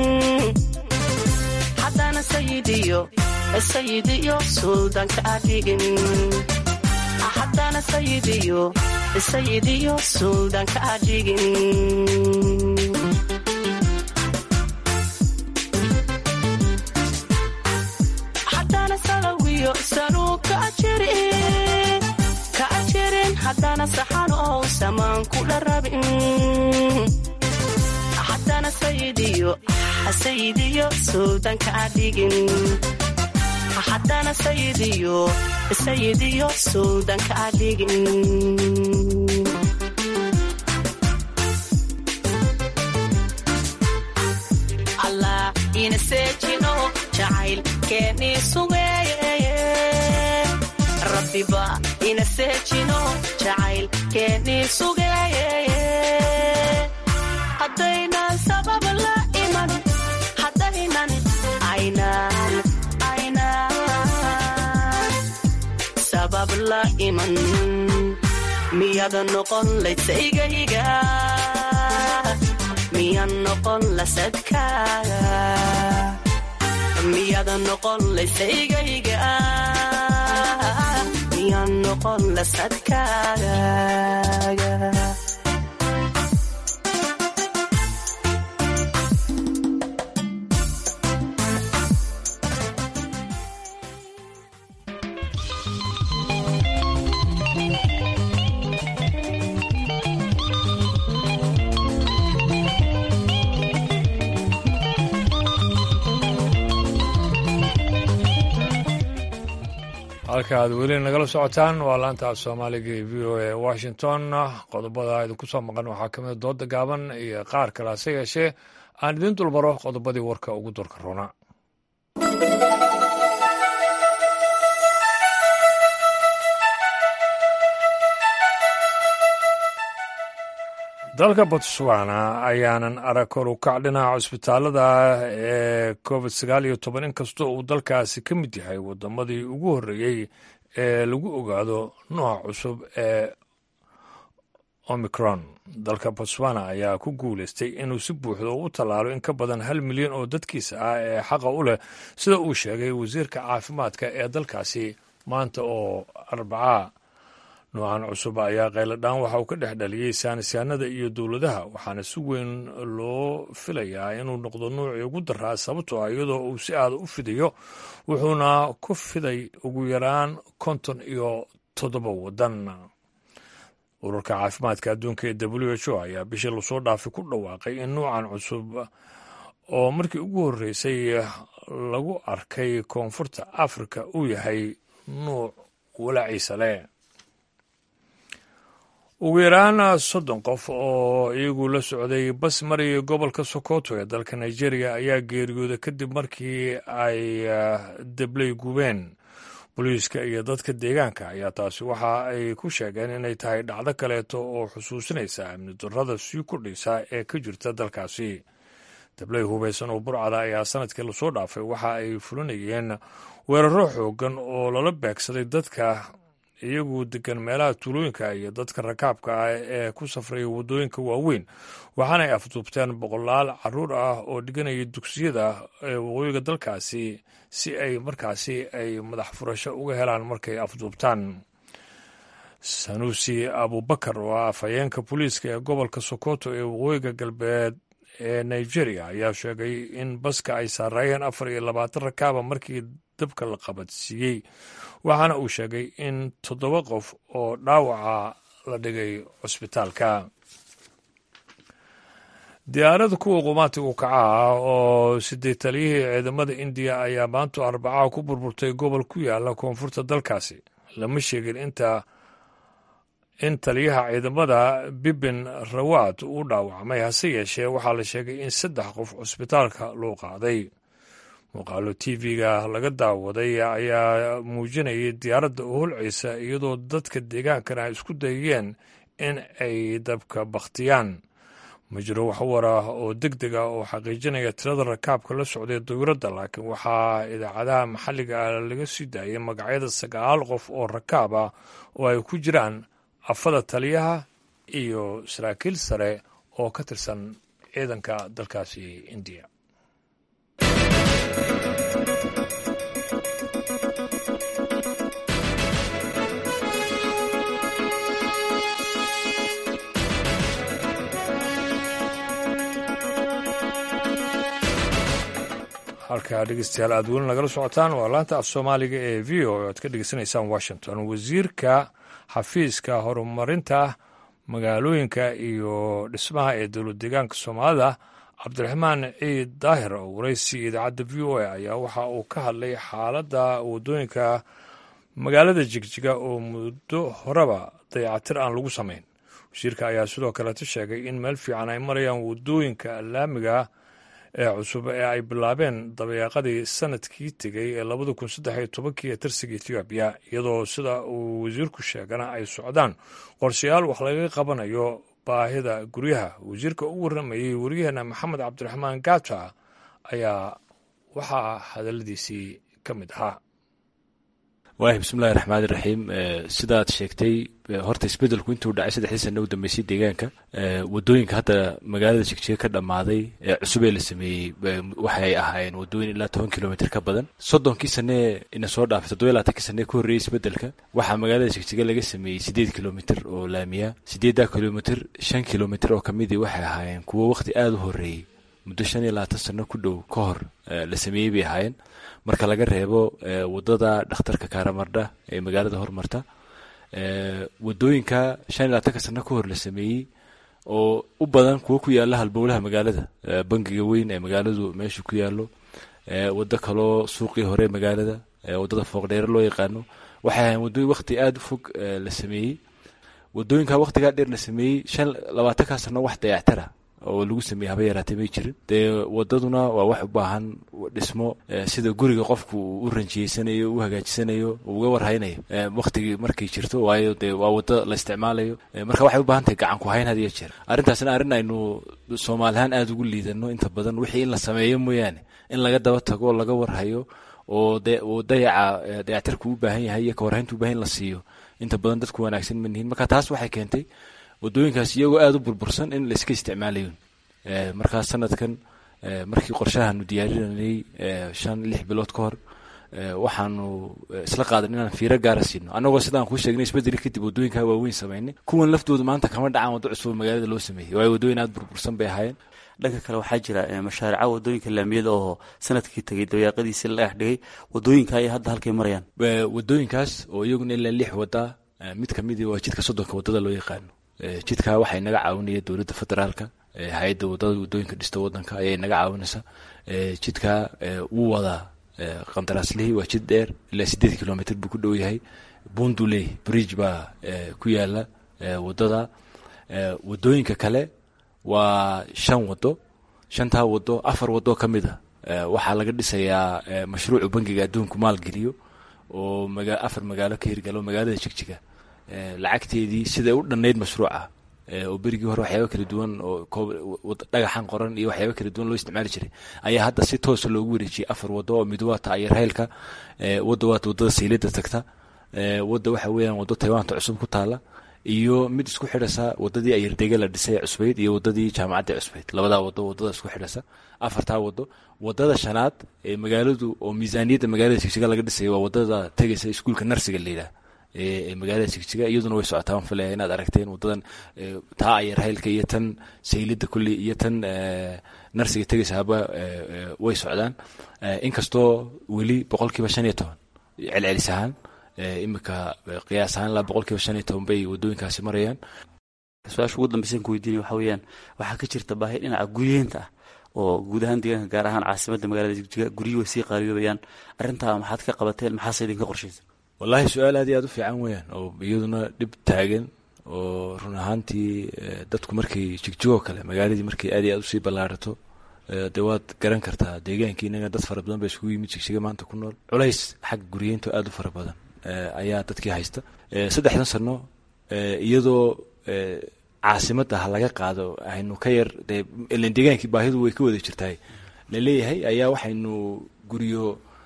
[SPEAKER 17] haddana sayidiyo sayidiyo suldanka adhigin haddana sayidiyo sayidiyo suldanka adhigin haddana salawiyo saluu ka jirin ka jirin haddana saxan oo samaan kula rabin haddana sayidiyo sayidiyo suldanka adhigin haddana sayidiyo sayidiyo suldanka adhigin allah ina seejino jacayl keennii sugeeye rabbiba ina seejino jacayl keennii sugeeye haddaynan sabab la iman haddaynan aynaan aynaan sabab la iman miyada noqon laydsaygayga miyan noqon lasadkaaga miyada noqon laydsaygayga miyan noqon lasadkaaga
[SPEAKER 1] halka aad weli nagala socotaan waa laanta soomaaliga ee v o e washington qodobada idinku soo maqan waxaa ka mida dooda gaaban iyo qaar kale hase yeeshee aan idiin dulmaro qodobadii warka ugu dorka roona dalka botswana ayaanan arag kor u kac dhinaca cusbitaalada ee covid sagaal iyo toban inkastoo uu dalkaasi ka mid yahay wadamadii ugu horreeyey ee lagu ogaado nooca cusub ee omicron dalka botswana ayaa ku guuleystay inuu si buuxda u tallaalo in ka badan hal milyan oo dadkiisa ah ee xaqa u leh sida uu sheegay wasiirka caafimaadka ee dalkaasi maanta oo arbacaa noocan cusub ayaa qayladhaan waxa uu ka dhex dhaliyey saanisyaanada iyo dowladaha waxaana si weyn loo filayaa inuu noqdo nuucii ugu daraa sababtoo ah iyadoo uu si aada u fidayo wuxuuna ku fiday ugu yaraan konton iyo toddoba waddan ururka caafimaadka adduunka ee w h o ayaa bishii lasoo dhaafay ku dhawaaqay in nuucan cusub oo markii ugu horreysay lagu arkay koonfurta afrika uu yahay nuuc walaaciisa leh ugu yaraan soddon qof oo iyagu la socday bas maraya gobolka sokoto ee dalka nigeria ayaa geeriyooday kadib markii ay deblay gubeen booliiska iyo dadka deegaanka ayaa taasi waxa ay ku sheegeen inay tahay dhacdo kaleeto oo xusuusinaysa amni darrada sii kordhaysa ee ka jirta dalkaasi deblay hubaysan oo burcada ayaa sanadkii lasoo dhaafay waxa ay fulinayeen weeraro xoogan oo lala beegsaday dadka iyagu degan meelaha tuulooyinka iyo dadka rakaabka ah ee ku safraya waddooyinka waaweyn waxaana ay afduubteen boqolaal caruur ah oo dhiganaya dugsiyada ee waqooyiga dalkaasi si ay markaasi ay madax furasho uga helaan markay afduubtaan sanuusi abubakar oo ah afhayeenka booliiska ee gobolka sokoto ee waqooyiga galbeed ee nigeria ayaa sheegay in baska ay saaraayeen afar iyo labaatan rakaaba markii dabka la qabadsiiyey waxaana uu sheegay in toddoba qof oo dhaawaca la dhigay cusbitaalka diyaarada kuwa qumaatigu kaca ah oo sideed taliyihii ciidamada indiya ayaa maanta arbacaha ku burburtay gobol ku yaala koonfurta dalkaasi lama sheegin inta in taliyaha ciidamada bibin rawaad uu dhaawacmay hase yeeshee waxaa la sheegay in saddex qof cusbitaalka loo qaaday muuqaalo tv-ga laga daawaday ayaa muujinayay diyaaradda oo holcaysa iyadoo dadka deegaankana ay isku dayeen in ay dabka bakhtiyaan ma jiro wax war ah oo deg deg ah oo xaqiijinaya tirada rakaabka la socday dawladda laakiin waxaa idaacadaha maxalliga ah laga sii daayay magacyada sagaal qof oo rakaab ah oo ay ku jiraan afada taliyaha iyo saraakiil sare oo ka tirsan ciidanka dalkaasi indiya halkaa dhegeystayaal aad weli nagala socotaan waa laanta af soomaaliga ee v o aad ka dhegeysanaysaan washington wasiirka xafiiska horumarinta magaalooyinka iyo dhismaha ee dowlad deegaanka soomaalida cabdiraxmaan ciid daahir oo waraysi idaacadda v o a ayaa waxa uu ka hadlay xaaladda waddooyinka magaalada jigjiga oo muddo horeba dayacatir aan lagu samayn wasiirka ayaa sidoo kaleeta sheegay in meel fiican ay marayaan waddooyinka laamiga ee cusub ee ay bilaabeen dabayaaqadii sanadkii tegey ee labada kun saddex iyo tobankii ee tirsiga ethoobiya iyadoo sida uu wasiirku sheegana ay socdaan qorshayaal wax laga qabanayo baahida guryaha wasiirka u warramayey waryaheena maxamed cabdiraxmaan gata ayaa waxaa hadalladiisii ka mid ahaa
[SPEAKER 18] wahi bismillahi raxmaani raxiim sidaad sheegtay horta isbedelku intuu dhacay saddexdii sana u dambeysay deegaanka wadooyinka hadda magaalada jigjiga ka dhammaaday ee cusub ee la sameeyey waxay ahaayeen wadooyin ilaa toban kilomitr ka badan soddonkii sanee ina soo dhaafay toddoba laatankii sanee ka horreeyey isbedelka waxaa magaalada jigjiga laga sameeyey siddeed kilomitr oo laamiya siddeeddaa kilomitr shan kilomitr oo kamidii waxay ahaayeen kuwo waqti aada u horreeyey muddo shan iyo labaatan sano ku dhow ka hor la sameeyey bay ahaayeen marka laga reebo wadada dhakhtarka karamardha ee magaalada hormarta wadooyinka shan iyo labaatanka sano ka hor la sameeyey oo u badan kuwo ku yaala halbowlaha magaalada bangiga weyn ee magaaladu meeshu ku yaalo wado kaloo suuqii hore magaalada wadada fooqdheere loo yaqaano waxay ahayn wadooyin waqti aada u fog la sameeyey wadooyinka waqtigaa dheer la sameeyey shan labaatankaa sano wax dayactara oo lagu sameeyey haba yaraatay may jirin dee wadaduna waa wax u baahan dhismo sida guriga qofku uu u ranjiyeysanayo u hagaajisanayo uga warhaynayo waqtigii markay jirto waayo dee waa wado la isticmaalayo marka waxay u baahan tahay gacan ku hayn had iyo jeer arrintaasna arrin aynu soomaalihaan aada ugu liidano inta badan wixii in la sameeyo mooyaane in laga daba tago oo laga warhayo oo de uu dayaca dayactarku u baahan yahay iyo kawarhayntu u bahan in la siiyo inta badan dadku wanaagsan ma nihin marka taas waxay keentay wadooyinkaas iyagoo aada u burbursan in la iska isticmaalayo markaas sanadkan markii qorshahaanu diyaarinanay shan lix bilood ka hor waxaanu isla qaadan inaan fiiro gaara siino annagoo sidaan kuu sheegnay isbedeli kadib wadooyinkaa waaweyn samaynay kuwan laftooda maanta kama dhacaan waddo cusub magaalada loo sameeyey waayo wadooyin aada burbursan bay ahaayeen
[SPEAKER 19] dhanka kale waxaa jira mashaarica wadooyinka laamiyada oo sanadkii tegay dawaaqadiisi la dhex dhigay wadooyinka ay hadda halkay marayaan
[SPEAKER 18] wadooyinkaas oo iyaguna ilaa lix wada mid kamidi waa jidka soddonka wadada loo yaqaano jidkaa waxay naga caawinaya dowladda federaalka hay-adda wadada wadooyinka dhista wadanka ayay naga caawinaysa jidkaa wuu wadaa qandaraaslihii waa jid dheer ilaa sideed kilomitr buu ku dhow yahay bunduley bridge baa ku yaala wadada wadooyinka kale waa shan wado shantaa wado afar wado ka mid a waxaa laga dhisayaa mashruucu bangiga adduunku maalgeliyo oo afar magaalo ka hirgalo magaalada jigjiga lacagteedii siday u dhannayd mashruuca oo berigii hore waxyaaba kala duwan oo dhagaxan qoran iyo waxyaaba kala duwan loo isticmaali jiray ayaa hadda si toosa loogu wareejiyey afar wado oo mid waata ayarhaylka wadda waata wadada saylada tagta wadda waxa weeyaan wado taywaanta cusub ku taala iyo mid isku xidhasa wadadii ayardege la dhisay ee cusbayd iyo wadadii jaamacadda cusbayd labadaa wado wadada isku xidhasa afartaa wado wadada shanaad ee magaaladu oo miisaaniyadda magaalada jigjiga laga dhisaya waa wadada tegaysa iskuulka narsiga la yidhaah ee magaalada jigjiga iyaduna way socotaa waan filaya inaad aragteen wadadan taa ayarhaylka iyo tan saylida kulley iyo tan narsiga tegaysaaba way socdaan inkastoo weli boqolkiiba shan iyo toban celcelis ahaan imika qiyaas ahaan ilaa boqolkiiba shan iyo toban bay wadooyinkaasi marayaan
[SPEAKER 19] su-aasha ugu dambaysan ku weydiinaya waxaa weeyaan waxaa ka jirta baahi dhinaca guryeenta ah oo guud ahaan deegaanka gaar ahaan caasimadda magaalada jigjiga guryi way sii qaaliyobayaan arrintaa maxaad ka qabateen maxaase idinka qorshaysa
[SPEAKER 18] wallaahi su-aal aad iyo aad u fiican weeyaan oo iyaduna dhib taagan oo run ahaantii dadku markay jigjigoo kale magaaladii markay aad iyo aad usii ballaarato dee waad garan kartaa deegaankii inaga dad fara badan ba iskugu yimid jigjiga maanta ku nool culays xagga guryeynta aad u fara badan ayaa dadkii haysta saddexdan sano iyadoo caasimadda ha laga qaado aynu ka yar dee ilan deegaankii baahidu way ka wada jirtahay laleeyahay ayaa waxaynu guryo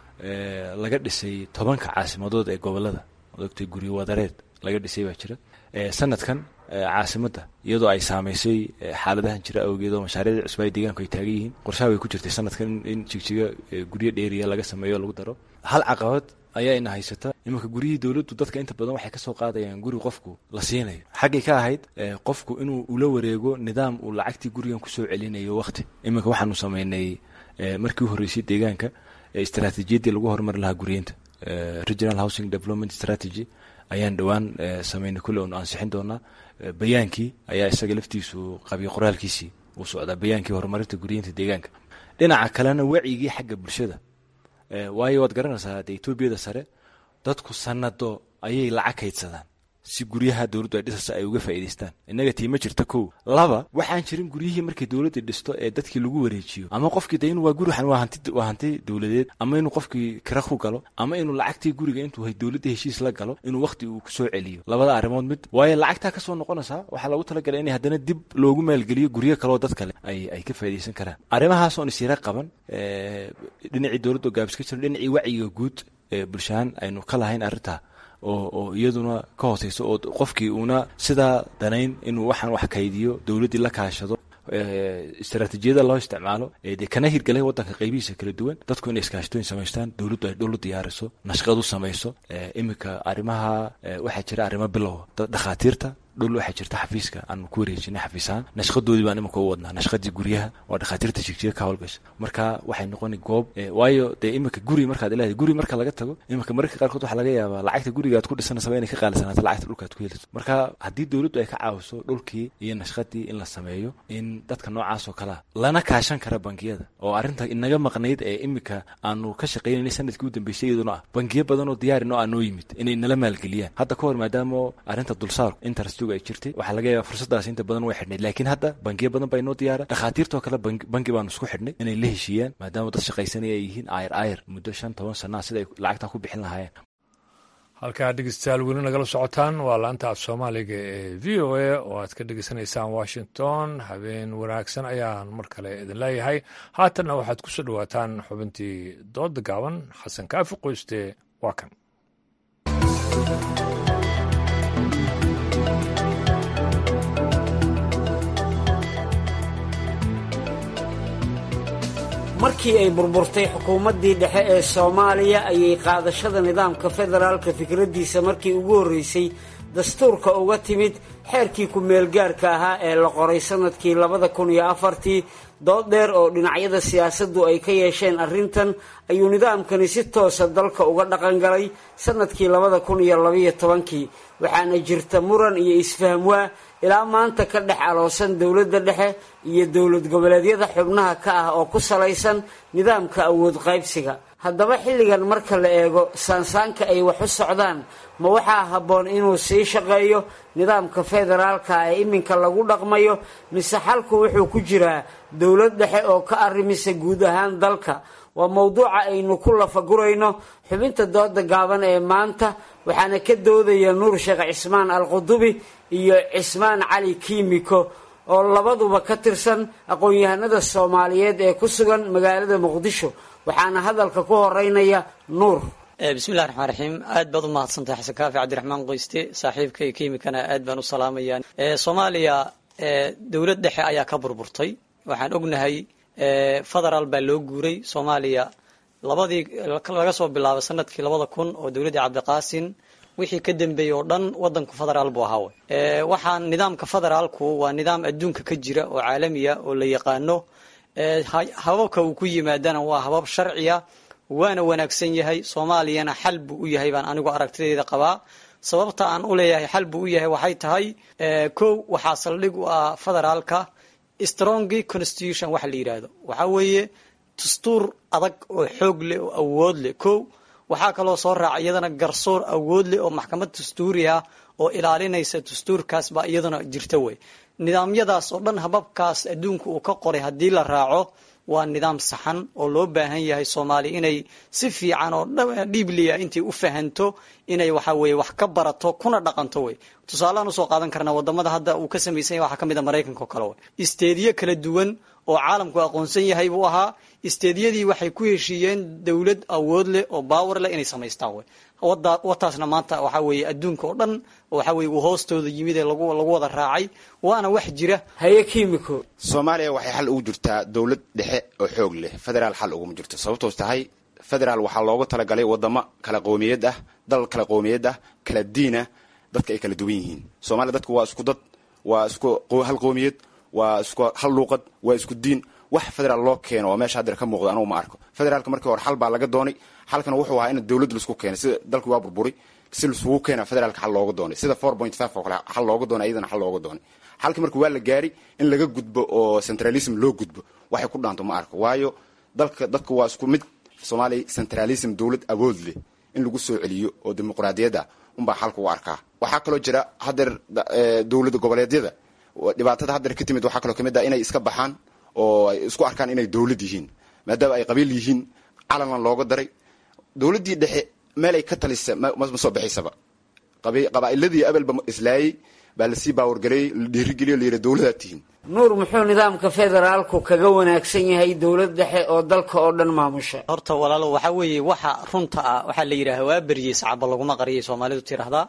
[SPEAKER 18] laga dhisay tobanka caasimadood ee gobolada odogtay guryo wadareed laga dhisay baa jira sanadkan caasimadda iyadoo ay saamaysay xaaladahan jira awgeed oo mashaariicda cusub ay deegaanku ay taagan yihiin qorshaha way ku jirtay sanadkan in jigjiga guryo dheeriya laga sameeyo lagu daro hal caqabad ayaa ina haysata iminka guryihii dowladdu dadka inta badan waxay kasoo qaadayaan guri qofku la siinayo xaggay ka ahayd qofku inuu ula wareego nidaam uu lacagtii gurigan kusoo celinayo waqti iminka waxaanu sameynay markii u horreysay deegaanka istaraatiijiyaddii lagu horumari lahaa guryeynta regional housing development strategy ayaan dhowaan sameynay kulle oonu ansixin doonaa bayaankii ayaa isaga laftiisu qabiy qoraalkiisii uu socdaa bayaankii horumarinta guryeynta deegaanka dhinaca kalena wacigii xagga bulshada waayo waad garanaysaa dee etoobiyada sare dadku sanado ayay lacag kaydsadaan si guryaha dowladdu ay dhisaysa ay uga faa'iidaystaan innaga tii ma jirta kow laba waxaan jirin guryihii markay dowladda dhisto ee dadkii lagu wareejiyo ama qofkii de inuu waa guri waa hanti waa hanti dowladeed ama inuu qofkii kira ku galo ama inuu lacagtii guriga intuu dowladda heshiis la galo inuu waqti uu kusoo celiyo labada arrimood mid waayo lacagtaa kasoo noqonaysaa waxaa lagu talagalay in haddana dib loogu maalgeliyo guryo kaleo dad kale ay ay ka faa'iidaysan karaan arrimahaas oon isyara qaban dhinacii dowladda oo gaabis ka jiro dhinacii wacyiga guud bulshahaan aynu ka lahayn arrintaa oo oo iyaduna ka hooseyso oo qofkii uuna sidaa danayn inuu waxaan wax kaydiyo dowladdii la kaashado istaraatiijiyada loo isticmaalo dee kana hirgalay wadanka qaybihiisa kala duwan dadku inay iskaashatooyin samaystaan dowladdu ay dhul u diyaariso nashqad u samayso iminka arrimaha waxaa jira arrimo bilow dhakhaatiirta dhul waxaa jirta xafiiska aanu ku wareejinay xafiisahaan nashqadoodii baan iminka u wadnaa nashqadii guryaha waa dhakhaatiirta jigjiga ka howlgasha marka waxay noqoni goob waayo dee iminka guri markaad leedahay guri marka laga tago iminka mararka qaarkood waxaa laga yaabaa lacagta guriga aad ku dhisanaysaa inay ka qaalisanaato lacagta dhulka aad ku heliso marka haddii dowladdu ay ka caawiso dhulkii iyo nashqadii in la sameeyo in dadka noocaas oo kalea lana kaashan kara bangiyada oo arrinta inaga maqnayd ee iminka aanu ka shaqaynayna sanadkii u dambeysay iyaduna ah bangiyo badan oo diyaarin oo aanoo yimid inay nala maalgeliyaan hadda ka hor maadaama arrinta dulsaarku interest ay jirtay waxaa laga yaaba fursadaas inta badan way xidhnayd laakiin hadda bangiyo badan baa inoo diyaara dhakhaatiirtoo kale bangi baanu isku xidhnay inay la heshiiyaan maadaama dad shaqaysanaya ay yihiin ayr ayr muddo shan toban sanaa sida ay lacagtaa ku bixin lahaayeen
[SPEAKER 1] halkaa dhegeystayaal weli nagala socotaan waa laanta af soomaaliga ee v o a oo aad ka dhegeysanaysaan washington habeen wanaagsan ayaan mar kale idin leeyahay haatanna waxaad ku soo dhowaataan xubintii dooda gaaban xasan kaafi qoyste waa kan
[SPEAKER 20] markii ay burburtay xukuumaddii dhexe ee soomaaliya ayay qaadashada nidaamka federaalka fikraddiisa markii ugu horreysay dastuurka uga timid xeerkii ku-meelgaarka ahaa ee la qoray sannadkii labada kun iyo afartii dood dheer oo dhinacyada siyaasaddu ay ka yeesheen arrintan ayuu nidaamkani si toosa dalka uga dhaqangalay sannadkii labada kun iyo labaiyo tobankii waxaana jirta muran iyo isfahmwaa ilaa maanta ka dhex aloosan dowladda dhexe iyo dowlad goboleedyada xubnaha ka ah oo ku salaysan nidaamka awood qaybsiga haddaba xilligan marka la eego saansaanka ay wax u socdaan ma waxaa habboon inuu sii shaqeeyo nidaamka federaalka ee iminka lagu dhaqmayo mise xalku wuxuu ku jiraa dowlad dhexe oo ka arrimisa guud ahaan dalka waa mowduuca aynu ku lafagurayno xubinta dooda gaaban ee maanta waxaana ka doodaya nuur sheekh cismaan alqudubi iyo cismaan cali kiimiko oo labaduba ka tirsan aqoon-yahanada soomaaliyeed ee ku sugan magaalada muqdisho waxaana hadalka ku horeynaya nuur
[SPEAKER 21] bismillahi raxmaan raxiim aad baad u mahadsantahay xasan kaafi cabdiraxmaan qoyste saaxiibka iyo kiimikana aad baan u salaamaya soomaaliya dowlad dhexe ayaa ka burburtay waxaan ognahay federaal baa loo guuray soomaaliya labadii laga soo bilaabo sanadkii labada kun oo dowladdii cabdiqaasin wixii ka dambeeyey oo dhan wadanku federaal buu ahaa waxaan nidaamka federaalku waa nidaam adduunka ka jira oo caalamiya oo la yaqaano hababka uu ku yimaadana waa habab sharciya waana wanaagsan yahay soomaaliyana xal buu u yahay baan anigu aragtideeda qabaa sababta aan u leeyahay xal buu u yahay waxay tahay kow waxaa saldhig u ah federaalka strongy constitution waxa la yidhaahdo waxaa weeye dastuur adag oo xoog leh oo awood leh kow waxaa kaloo soo raaca iyadana garsoor awood leh oo maxkamad dastuuri ah oo ilaalinaysa dastuurkaas baa iyadana jirta wey nidaamyadaas oo dhan hababkaas adduunka uu ka qoray haddii la raaco waa nidaam saxan oo loo baahan yahay soomaaliya inay si fiican oo dhiibliya intay u fahanto inay waxa weye wax ka barato kuna dhaqanto wey tusaaleaan usoo qaadan karnaa wadamada hadda uu ka samaysan yahay waxaa ka mid a maraykanka oo kale wey isteediyo kala duwan oo caalamku aqoonsan yahay buu ahaa isteediyadii waxay ku heshiiyeen dowlad awood leh oo baawer leh inay samaystaan wey wataasna maanta waxaa weeye adduunka oo dhan waxa weye uu hoostooda yimid ee lagu lagu wada raacay waana wax jira
[SPEAKER 20] haye kimiko
[SPEAKER 22] soomaaliya waxay xal ugu jirtaa dowlad dhexe oo xoog leh federaal xal uguma jirto sababtoos tahay federaal waxaa loogu talagalay wadamo kala qowmiyad ah dal kala qowmiyad ah kala diin ah dadka ay kala duwan yihiin soomaaliya dadku waa isku dad waa isku hal qowmiyad waa isku hal luuqad waa isku diin wax federaal loo keeno oo meesha haddar ka muuqda anugu ma arko federaalka markii hore xal baa laga doonay xalkana wuxuu ahaa in dowlad laisku keenay sida dalkii waa burburay si laisugu keena federaalka xal looga doonay sida four point five oo kale xal looga doonay iyadana xal looga doonay xalkii markii waa la gaari in laga gudbo oo centralism loo gudbo waxay ku dhaanto ma arko waayo dalka dadka waa isku mid soomaaliya centralism dowlad awood leh in lagu soo celiyo oo dimuqraadiyadda unbaa xalka u arkaa waxaa kaloo jira hadeer dowlada goboleedyada dhibaatada hadeer ka timid waxaa kaloo kamid ah inay iska baxaan oo ay isku arkaan inay dowlad yihiin maadaama ay qabiil yihiin calanna looga daray dowladdii dhexe meel ay ka talisa ma soo baxaysaba qabaa'iladii abelba islaayey baa lasii baawargareeyey la dhiirigeliyo layidhi dowladaad tihiin
[SPEAKER 20] nuur muxuu nidaamka federaalku kaga wanaagsan yahay dowlad dhexe oo dalka oo dhan maamusha
[SPEAKER 21] horta walaalo waxaa weeye waxa runta ah waxaa la yidhaha waa beriyey sacaba laguma qariyay soomaalidu tiraahdaa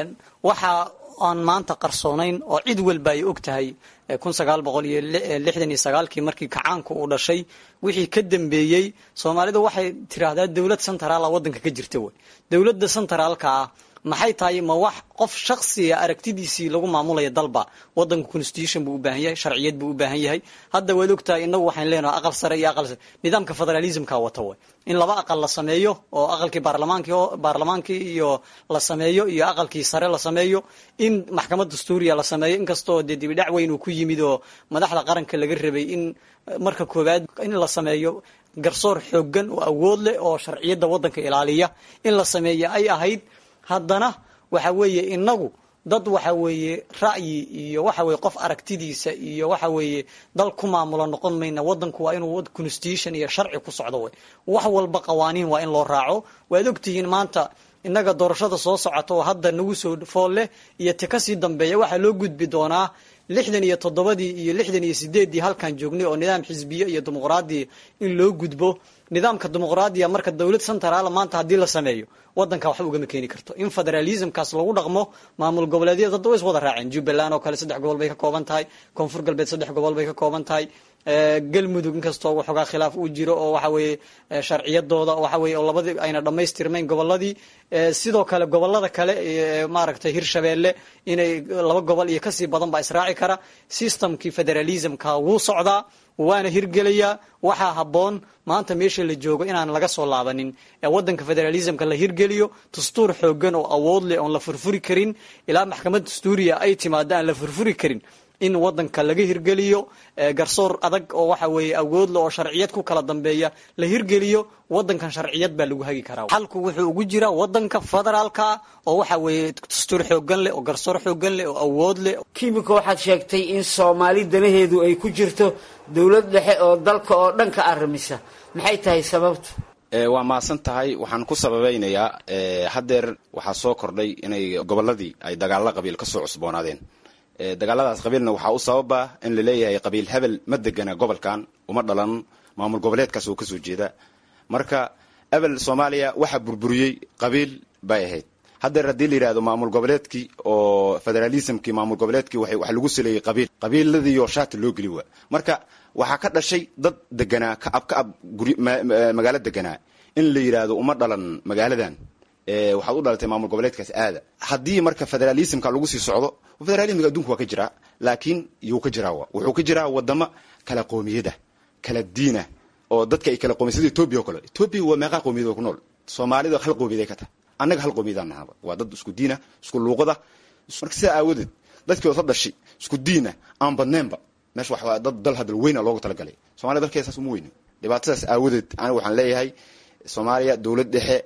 [SPEAKER 21] waxa aan maanta qarsoonayn oo cid walba ay og tahay kun sagaal boqol iyo lixdan iyo sagaalkii markii kacaanku uu dhashay wixii ka dambeeyey soomaalidu waxay tiraahdaa dowlad centraala waddanka ka jirta wey dowladda centraalka ah maxay tahay ma wax qof shaksiga aragtidiisii lagu maamulaya dalba wadanka constitution buu u baahan yahay sharciyad buu u baahan yahay hadda waad ogtahay inagu waxaan leenahay aqal sare iyo aqal nidaamka federalismka wata way in laba aqal la sameeyo oo aqalkii baarlamaankii baarlamaankii iyo la sameeyo iyo aqalkii sare la sameeyo in maxkamad dastuuriya la sameeyo inkastoo dee dibidhac weyn uu ku yimid oo madaxda qaranka laga rabay in marka koowaad in la sameeyo garsoor xoogan oo awood leh oo sharciyadda wadanka ilaaliya in la sameeyo ay ahayd haddana waxa weeye inagu dad waxa weeye ra'yi iyo waxa weye qof aragtidiisa iyo waxa weeye dal ku maamula noqon mayna wadanku waa inuu constitution iyo sharci ku socdo wey wax walba qawaaniin waa in loo raaco waad ogtihiin maanta innaga doorashada soo socota oo hadda nagu soo fool leh iyo ti kasii dambeeya waxaa loo gudbi doonaa lixdan iyo toddobadii iyo lixdan iyo sideeddii halkan joognay oo nidaam xisbiye iyo dimuqraadiya in loo gudbo nidaamka dimuqraadiya marka dowlad centraala maanta haddii la sameeyo wadanka waxba ugama keeni karto in federalismkaas lagu dhaqmo maamul goboleedyada dadda way is wada raaceen jubbaland oo kale saddex gobol bay ka kooban tahay koonfur galbeed saddex gobol bay ka kooban tahay galmudug inkastoo waxoogaa khilaaf uu jiro oo waxa weeye sharciyadooda waxa weye oo labadii ayna dhammaystirmayn goboladii sidoo kale gobolada kale maaragtay hirshabeelle inay laba gobol iyo kasii badan baa israaci kara systemkii federalismka wuu socdaa waana hirgelayaa waxaa habboon maanta meesha la joogo inaan laga soo laabanin ee wadanka federalismka la hirgeliyo dastuur xoogan oo awood leh oon la furfuri karin ilaa maxkamad dastuuriya ay timaado aan la furfuri karin in wadanka laga hirgeliyo garsoor adag oo waxa weeye awoodle oo sharciyad ku kala dambeeya la hirgeliyo wadankan sharciyad baa lagu hagi karaa xalku wuxuu ugu jiraa wadanka federaalka oo waxa weeye dastuur xoogan leh oo garsoor xoogan leh oo awood leh
[SPEAKER 20] kimika waxaad sheegtay in soomaali danaheedu ay ku jirto dowlad dhexe oo dalka oo dhan ka arrimisa maxay tahay sababtu
[SPEAKER 22] waa mahadsan tahay waxaan ku sababeynayaa haddeer waxaa soo kordhay inay gobolladii ay dagaalla qabiil ka soo cusboonaadeen dagaaladaas qabiilna waxaa u sababa in la leeyahay qabiil hebel ma degana gobolkan uma dhalan maamul goboleedkaas oo kasoo jeeda marka ebel soomaaliya waxaa burburiyey qabiil bay ahayd haddeer haddii la yidhahdo maamul goboleedkii oo federalismkii maamul goboleedkii waxa lagu saleeyey qabiil qabiiladiioo shaati loo geli waa marka waxaa ka dhashay dad deganaa ka ab ka ab guri magaalo deganaa in la yidhaahdo uma dhalan magaaladan waxaad u dhalatay maamul goboleedkaas aada haddii marka federalismka lagu sii socdo federalismka adduunka waa ka jiraa laakiin yuu ka jiraa wuxuu ka jiraa wadamo kala qoomiyada kala diina oo dadka ay kala qoomiyad sida etoobiya o kale etoobiya waa meeqaa qoomiyad oo ku nool soomaalida hal qoomiyad ay ka tahay annaga hal qoomiyadaan nahaba waa dad isku diina isku luuqada marka sidaa aawadeed dadkii osa dhashi isku diina aan badneenba meesha wax dad dal hadal weyna loogu talagalay somalia dalkeeda saas uma weyno dhibaatadaas aawadeed aniga waxaan leeyahay soomaaliya dowlad dhexe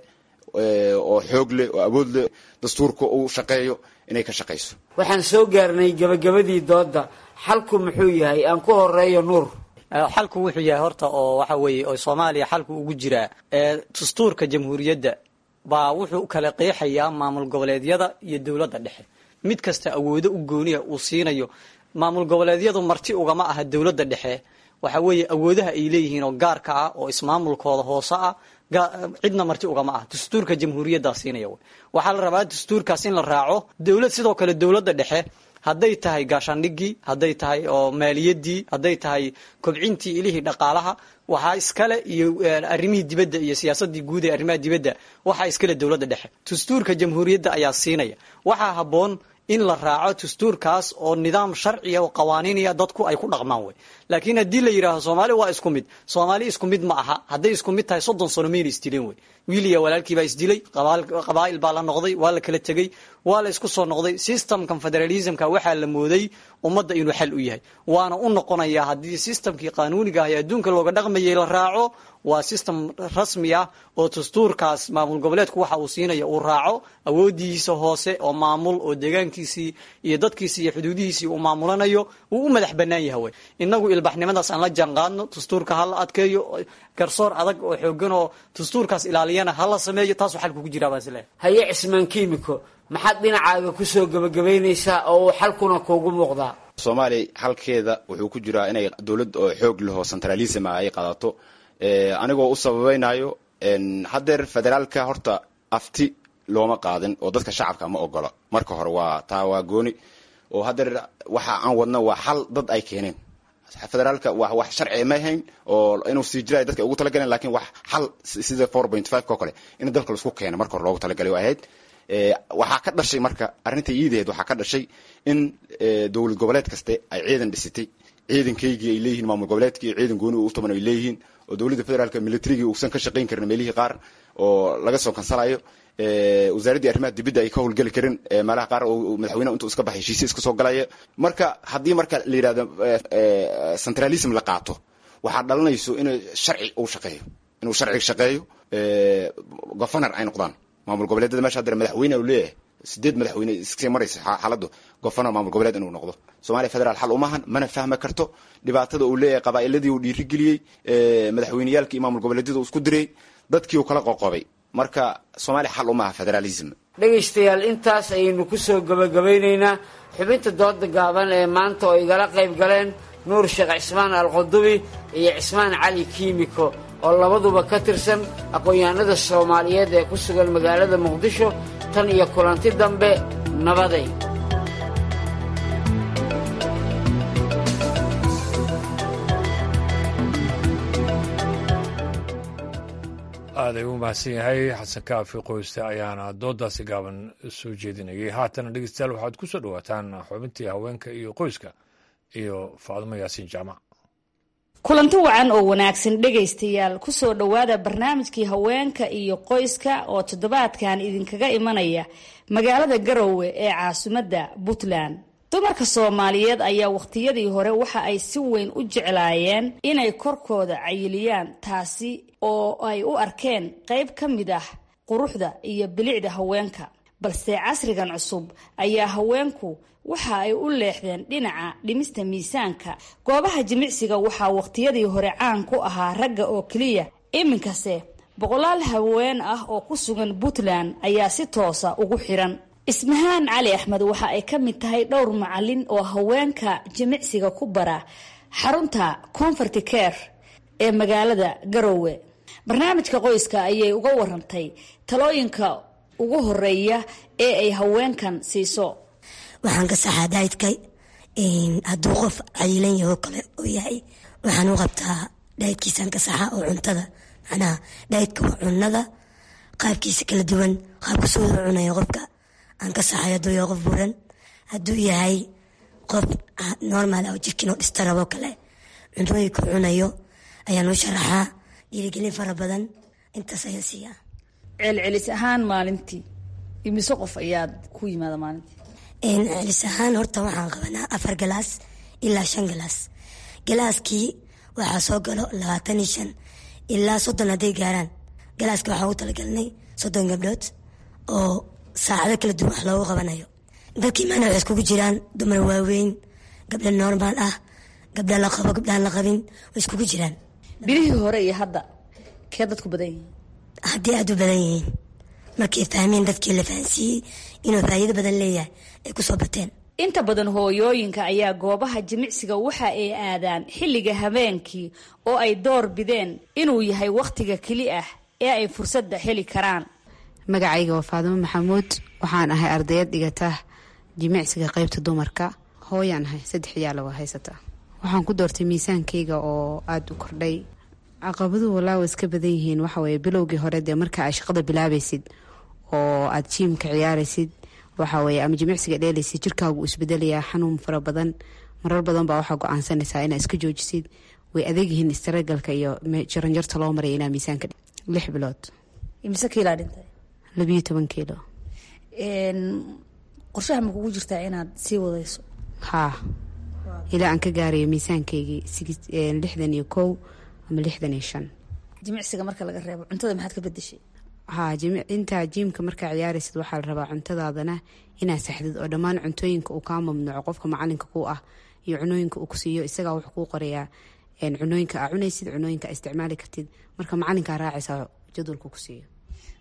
[SPEAKER 22] oo xoog leh oo awood leh dastuurka uu shaqeeyo inay ka shaqayso
[SPEAKER 20] waxaan soo gaarnay gabagabadii doodda xalku muxuu yahay aan ku horeeyo nuur
[SPEAKER 21] xalku wuxuu yahay horta oo waxa weeye oo soomaaliya xalku ugu jiraa dastuurka jamhuuriyadda baa wuxuu kala qeexayaa maamul goboleedyada iyo dowladda dhexe mid kasta awoodo u gooniya uu siinayo maamul goboleedyadu marti ugama aha dowladda dhexe waxa weeye awoodaha ay leeyihiin oo gaarka ah oo ismaamulkooda hoose ah cidna marti ugama ah dastuurka jamhuuriyaddaa siinaya w waxaa la rabaa dastuurkaas in la raaco dowlad sidoo kale dowladda dhexe hadday tahay gaashaandhigii hadday tahay oo maaliyadii hadday tahay kobcintii ilihii dhaqaalaha waxaa iskale iyo arrimihii dibadda iyo siyaasadii guud ee arrimaha dibadda waxaa iskale dowladda dhexe dastuurka jamhuuriyadda ayaa siinaya waxaa habboon in la raaco dastuurkaas oo nidaam sharciya oo qawaaniinaya dadku ay ku dhaqmaan wey laakiin haddii la yidhaaho soomaali waa isku mid soomaali isku mid ma aha hadday isku mid tahay soddon sano mayna isdileen wey wiil iyo walaalkii baa isdilay qabaa'il baa la noqday waa la kala tegey waa la isku soo noqday systemkan federalismka waxaa la mooday ummadda inuu xal u yahay waana u noqonayaa haddii systemkii qaanuuniga ah ee adduunka looga dhaqmayay la raaco waa system rasmi ah oo dastuurkaas maamul goboleedku waxa uu siinaya uu raaco awoodihiisa hoose oo maamul oo deegaankiisii iyo dadkiisii iyo xuduudihiisii uu maamulanayo uu u madax banaan yahay wey inagu ilbaxnimadaas aan la jaanqaadno dastuurka hala adkeeyo garsoor adag oo xoogan oo dastuurkaas ilaaliyana hala sameeyo taasuu xalku ku jiraa baan isleeyahay
[SPEAKER 20] haye cismaan kiimiko maxaad dhinacaaga kusoo gebagabaynaysaa oo uu xalkuna kuugu muuqdaa
[SPEAKER 22] soomaaliya halkeeda wuxuu ku jiraa inay dowlad oo xoog leho centralism ah ay qaadato anigoo u sababaynayo haddeer federaalka horta afti looma qaadin oo dadka shacabka ma ogola marka hore waa taa waa gooni oo haddeer waxa aan wadna waa xal dad ay keeneen federaalka wa wax sharci ma ahayn oo inuu sii jiraay dadka ugu talagaleen lakin wax xal sida four point five ko kale in dalka laisku keeno marka hore loogu talagalay ahayd waxaa ka dhashay marka arrinta iidaheed waxaa ka dhashay in dowlad goboleed kaste ay ciidan dhisitay ciidankaygii ay leeyihiin maamul goboleedkii iyo ciidan gooni u taban ay leeyihiin oo dowladda federaalka militarigii uusan ka shaqayn karin meelihii qaar oo laga soo kansalayo wasaaraddii arrimaha dibadda ay ka howlgeli karin meelaha qaar oo madaxweyneha intuu iska baxay heshiisya iska soo galaya marka haddii marka la yidhahdo centralism la qaato waxaa dhalanayso in sharci uu shaqeeyo inuu sharci shaqeeyo governor ay noqdaan maamul goboleedyada mesha haddana madaxweyne u leeyahay sideed madaxweyne iskasii maraysa xaaladdu governor maamul goboleed inuu noqdo soomaaliya federaal xal umahan mana fahmi karto dhibaatada uu leeyahay qabaa'iladii uu dhiirigeliyey madaxweyneyaalkii iyo maamul goboleedyada uu isku diray dadkii uu kala qoqobay marka soomaaliya xal umaha federalism
[SPEAKER 20] dhegaystayaal intaas ayaynu kusoo gebagabaynaynaa xubinta dooda gaaban ee maanta oo igala qayb galeen nuur sheekh cismaan alqudubi iyo cismaan cali kiimiko oo labaduba ka tirsan aqoon-yahanada soomaaliyeed ee ku sugan magaalada muqdisho tan iyo kulanti dambe nabaday
[SPEAKER 1] aaday u mahadsan yahay xasan kaafi qoyste ayaana doodaasi gaaban soo jeedinayay haatana dhegeystayaal waxaad ku soo dhowaataan xubintii haweenka iyo qoyska iyo faadimo yaasiin jaamac
[SPEAKER 3] kulanti wacan oo wanaagsan dhegaystayaal kusoo dhowaada barnaamijkii haweenka iyo qoyska oo toddobaadkan idinkaga imanaya magaalada garowe ee caasimadda puntland dumarka soomaaliyeed ayaa wakhtiyadii hore waxa ay si weyn u jeclaayeen inay korkooda cayiliyaan taasi oo ay u arkeen qayb ka mid ah quruxda iyo bilicda haweenka balse casrigan cusub ayaa haweenku waxa ay u leexdeen dhinaca dhimista miisaanka goobaha jimicsiga waxaa wakhtiyadii hore caan ku ahaa ragga oo keliya iminkase boqolaal haween ah oo ku sugan puntland ayaa si toosa ugu xiran ismahaan cali axmed waxa ay ka mid tahay dhowr macalin oo haweenka jimicsiga ku bara xarunta comfort care ee magaalada garowe barnaamijka qoyska ayay uga warantay talooyinka ugu horeeya ee ay haweenkan siiso
[SPEAKER 4] waxaan ka saxaa daydka hadduu qof cayilan yaho kale oo yahay waxaan u qabtaa dhaydkiisaan ka saxaa oo cuntada macnaha dhaydka waa cunada qaabkiisa kala duwan qaabka soo wada cunaya qofka aan ka saxay hadduu yahay qof buran hadduu yahay qof normal oo jirkiinoo dhista rabo kale cuntooyinka cunayo ayaan u sharaxaa dhiirigelin fara badan intaas ayaan siiyaa
[SPEAKER 3] celcelis ahaan maalintii imise qof ayaad ku yimaada maalintii
[SPEAKER 4] celis ahaan horta waxaan qabanaa afar galaas ilaa shan galaas galaaskii waxaa soo galo labaatan iyo shan ilaa soddon hadday gaaraan galaaska waxaa ugu talagalnay soddon gabdhood oo saacado kala duwan wax loogu qabanayo dadkii maana waxay iskugu jiraan dumar waaweyn gabdha normaal ah gabdha la qabo gabdhaan la qabin way iskugu jiraan
[SPEAKER 3] bilihii hore iyo hadda kee dadku badan yihiin
[SPEAKER 4] haddii aada u badan yihiin markay fahmeen dadkii la fahansiiyey inuu faa'iido badan leeyahay ay kusoo bateen
[SPEAKER 3] inta badan hooyooyinka ayaa goobaha jimicsiga waxa ay aadaan xilliga habeenkii oo ay door bideen inuu yahay wakhtiga keli ah ee ay fursadda heli karaan
[SPEAKER 23] magacayga waa faadimo maxamuud waxaan ahay ardayad dhigata jimicsiga qeybta dumarka hooyaan ahay saddex iyaala waa haysataa waxaan ku doortay miisaankayga oo aada u kordhay caqabaduhu walaa wa iska badan yihiin waxaweye bilowgii hore dee marka aad shaqada bilaabaysid oo aad jiimka ciyaaraysid waxaweye ama jimicsiga dheelaysid jirkaagu isbedelayaa xanuun fara badan marar badan baa waxaa go-aansanaysaa inaa iska joojisid way adeegyihiin istaragalka iyo jaranjarta loo maraya inaa miisaanka lix bilood
[SPEAKER 3] imise kiilaa dhintay
[SPEAKER 23] labiyo toban kiilo
[SPEAKER 3] qorshaha ma kugu jirtaa inaad sii wadayso
[SPEAKER 23] haa ilaa aan ka gaarayo miisaankaygii lixdan iyo kow ama lixdan iyo shan
[SPEAKER 3] jimicsiga marka laga reebo cuntada maxaad ka bedeshay
[SPEAKER 23] haa intaa jiimka markaa ciyaaraysid waxaa la rabaa cuntadaadana inaad saxdid oo dhammaan cuntooyinka uu kaa mamnuuco qofka macalinka ku ah iyo cunooyinka uu ku siiyo isagaa wuxuu kuu qorayaa cunooyinka aa cunaysid cunooyinka aa isticmaali kartid marka macalinkaa raacaysaa jadwalka ku siiyo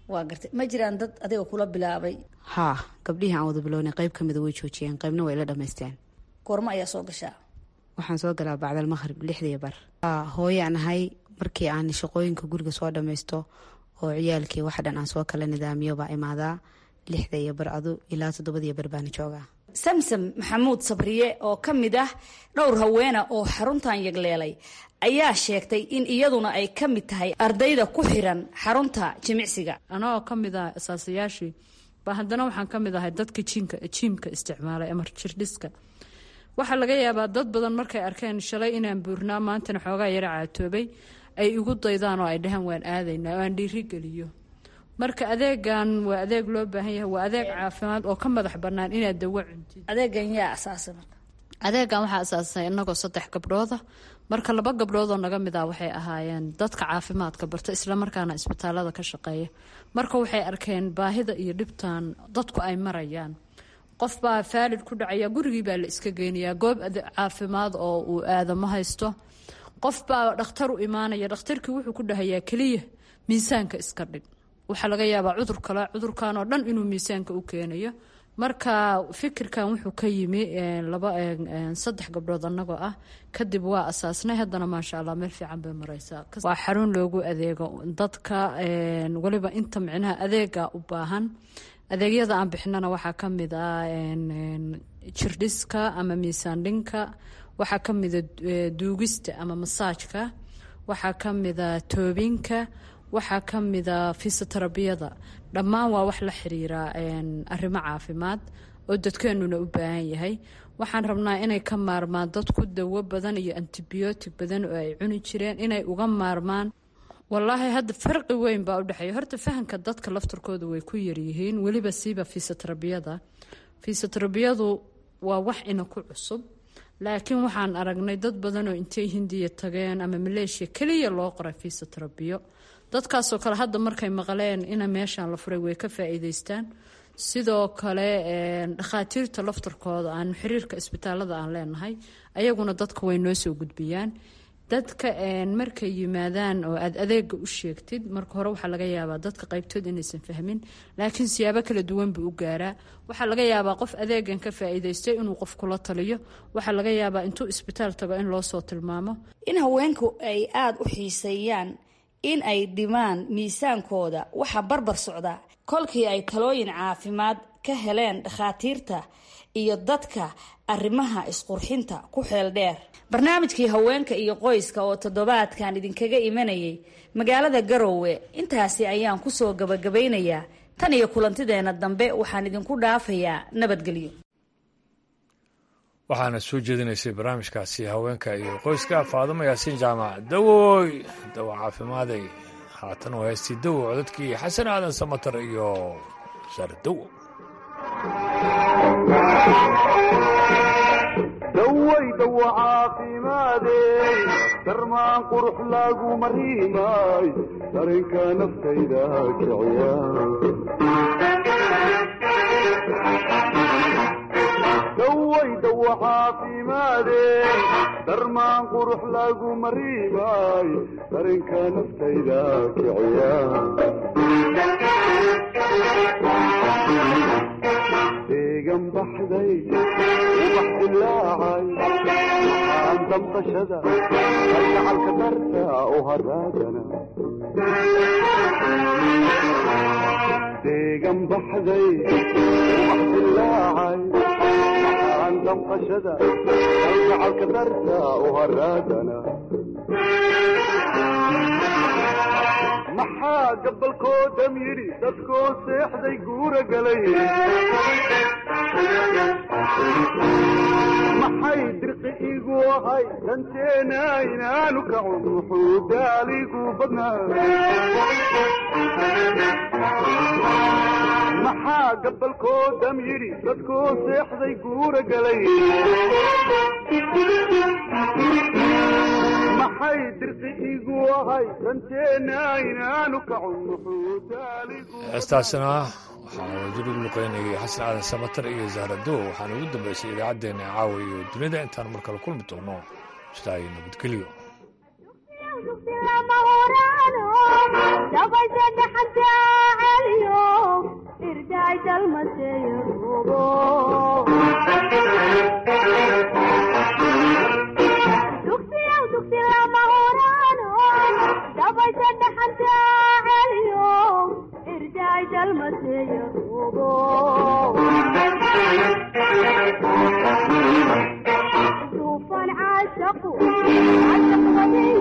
[SPEAKER 3] waa gartay ma jiraan dad adiga kula bilaabay
[SPEAKER 23] haa gabdhihii aan wada bilownay qayb ka mida way joojiyeen qaybna way la dhammaysteen
[SPEAKER 3] goormo ayaa soo gashaa
[SPEAKER 23] waxaan soo galaa bacdal maqhrib lixdii bar hooyaan ahay markii aan shaqooyinka guriga soo dhammaysto oo ciyaalkii wax dhan aan soo kala nidaamiyo baa imaadaa lixda iyo bar adu ilaa toddobadiyo bar baana joogaa
[SPEAKER 3] samsam maxamuud sabriye oo ka mid ah dhowr haweena oo xaruntan yagleelay ayaa sheegtay in iyaduna ay ka mid tahay ardayda ku xiran xarunta jimicsiga
[SPEAKER 2] anagoo ka mid ah asaasayaashii ba haddana waxaan ka mid ahay dadka jiimka jiimka isticmaalay ama jirdhiska waxaa laga yaabaa dad badan markay arkeen shalay inaan buurnaa maantana xoogaa yara caatoobay ay igu daydaan oo ay dhahaan waan aadaynaa oo aan dhiirigeliyo marka adeegan waa adeeg loo baahan yahay waa adeeg caafimaad oo ka madax bannaan inaad dawo cuntid
[SPEAKER 3] adeegan yaa asaasa marka
[SPEAKER 2] adeegan waxaa asaasay inagoo saddex gabdhooda marka laba gabdhoodoo naga mid ah waxay ahaayeen dadka caafimaadka barta islamarkaana isbitaalada ka shaqeeya marka waxay arkeen baahida iyo dhibtan dadku ay marayaan qof baa faalid ku dhacaya gurigii baa la iska geynayaa goob caafimaad oo uu aadamo haysto qof baa dhakhtar u imaanaya dhakhtarkii wuxuu ku dhahayaa keliya miisaanka iska dhig waxaa laga yaabaa cudur kale cudurkan oo dhan inuu miisaanka u keenayo marka fikirkan wuxuu ka yimi laba saddex gabdhood annagoo ah kadib waa asaasnay haddana maasha allah meel fiican bay mareysaa waa xarun loogu adeego dadka weliba inta micnaha adeega u baahan adeegyada aan bixinana waxaa ka mid ah jirdhiska ama miisaan dhinka waxaa ka mida duugista ama masaajka waxaa ka mida toobinka waxaa ka mida fisioterabiyada dhammaan waa wax la xiriira arrimo caafimaad oo dadkeenuna u baahan yahay waxaan rabnaa inay ka maarmaan dadku dawo badan iyo antibiyootig badan oo ay cuni jireen inay uga maarmaan wallaahi hadda farqi weyn baa u dhexeeya horta fahamka dadka laftarkooda way ku yaryihiin weliba siiba fisioterabiyada fisioterabiyadu waa wax ina ku cusub laakiin waxaan aragnay dad badan oo intay hindiya tageen ama maleeshiya keliya loo qoray fiisoterabiyo dadkaasoo kale hadda markay maqleen ina meeshaan la furay way ka faa-iideystaan sidoo kale dhakhaatiirta laftarkooda aan xiriirka isbitaalada aan leenahay ayaguna dadka way noo soo gudbiyaan dadka markay yimaadaan oo aad adeega u sheegtid marka hore waxaa laga yaabaa dadka qaybtood inaysan fahmin laakiin siyaabo kala duwan buu u gaaraa waxaa laga yaabaa qof adeegan ka faa-iideystay inuu qof kula taliyo waxaa laga yaabaa intuu isbitaal tago in loo soo tilmaamo
[SPEAKER 3] in haweenku ay aada u xiiseeyaan in ay dhimaan miisaankooda waxaa barbar socda kolkii ay talooyin caafimaad ka heleen dhakhaatiirta iyo dadka arrimaha isqurxinta ku xeel dheer barnaamijkii haweenka iyo qoyska oo toddobaadkan idinkaga imanayay magaalada garowe intaasi ayaan kusoo gabagabaynayaa tan iyo kulantideena dambe waxaan idinku dhaafayaa nabadgelyo
[SPEAKER 1] waxaana soo jeedinaysay barnaamijkaasi haweenka iyo qoyska faadimo yaasiin jaamac dawoy dawo caafimaadey haatan oo heystii dawo codadkii xasan aadan samatar iyo sardawo
[SPEAKER 5] daway dawo caafimaadey darmaan qurux lagu mariimay darinka naftayda kiciya daway dawo caafimaadey darmaan qurux lagu mariimay darinka naftayda kiciya deegan baxday ubax dilaacay aan damqashada kalgacalka darta u haraagana deegan baxday ubax dilaacay aan damqashada kalgacalka darta u haraagana maxaa gabalkoodam yidhi dadkoo seexday guura galay maxay dirqi igu ahay danteena inaanu kacun wuxuu daaligu badnaa maxaa gabalkoodam yidhi dadkoo seexday guura galay maxay dirqi igu ahay danteena inaanu kacun wuxuu daaligu
[SPEAKER 1] heestaasina waxaa wajir ugu luqeynayay xasan aadan samatar iyo zahradow waxaana ugu dambeysay idaacaddeenna caawa iyo dunida intaan mar kale kulmi doono sidaa iyo nabadgelyo
[SPEAKER 7] dabasha dhaxanta عاشق عاشق غني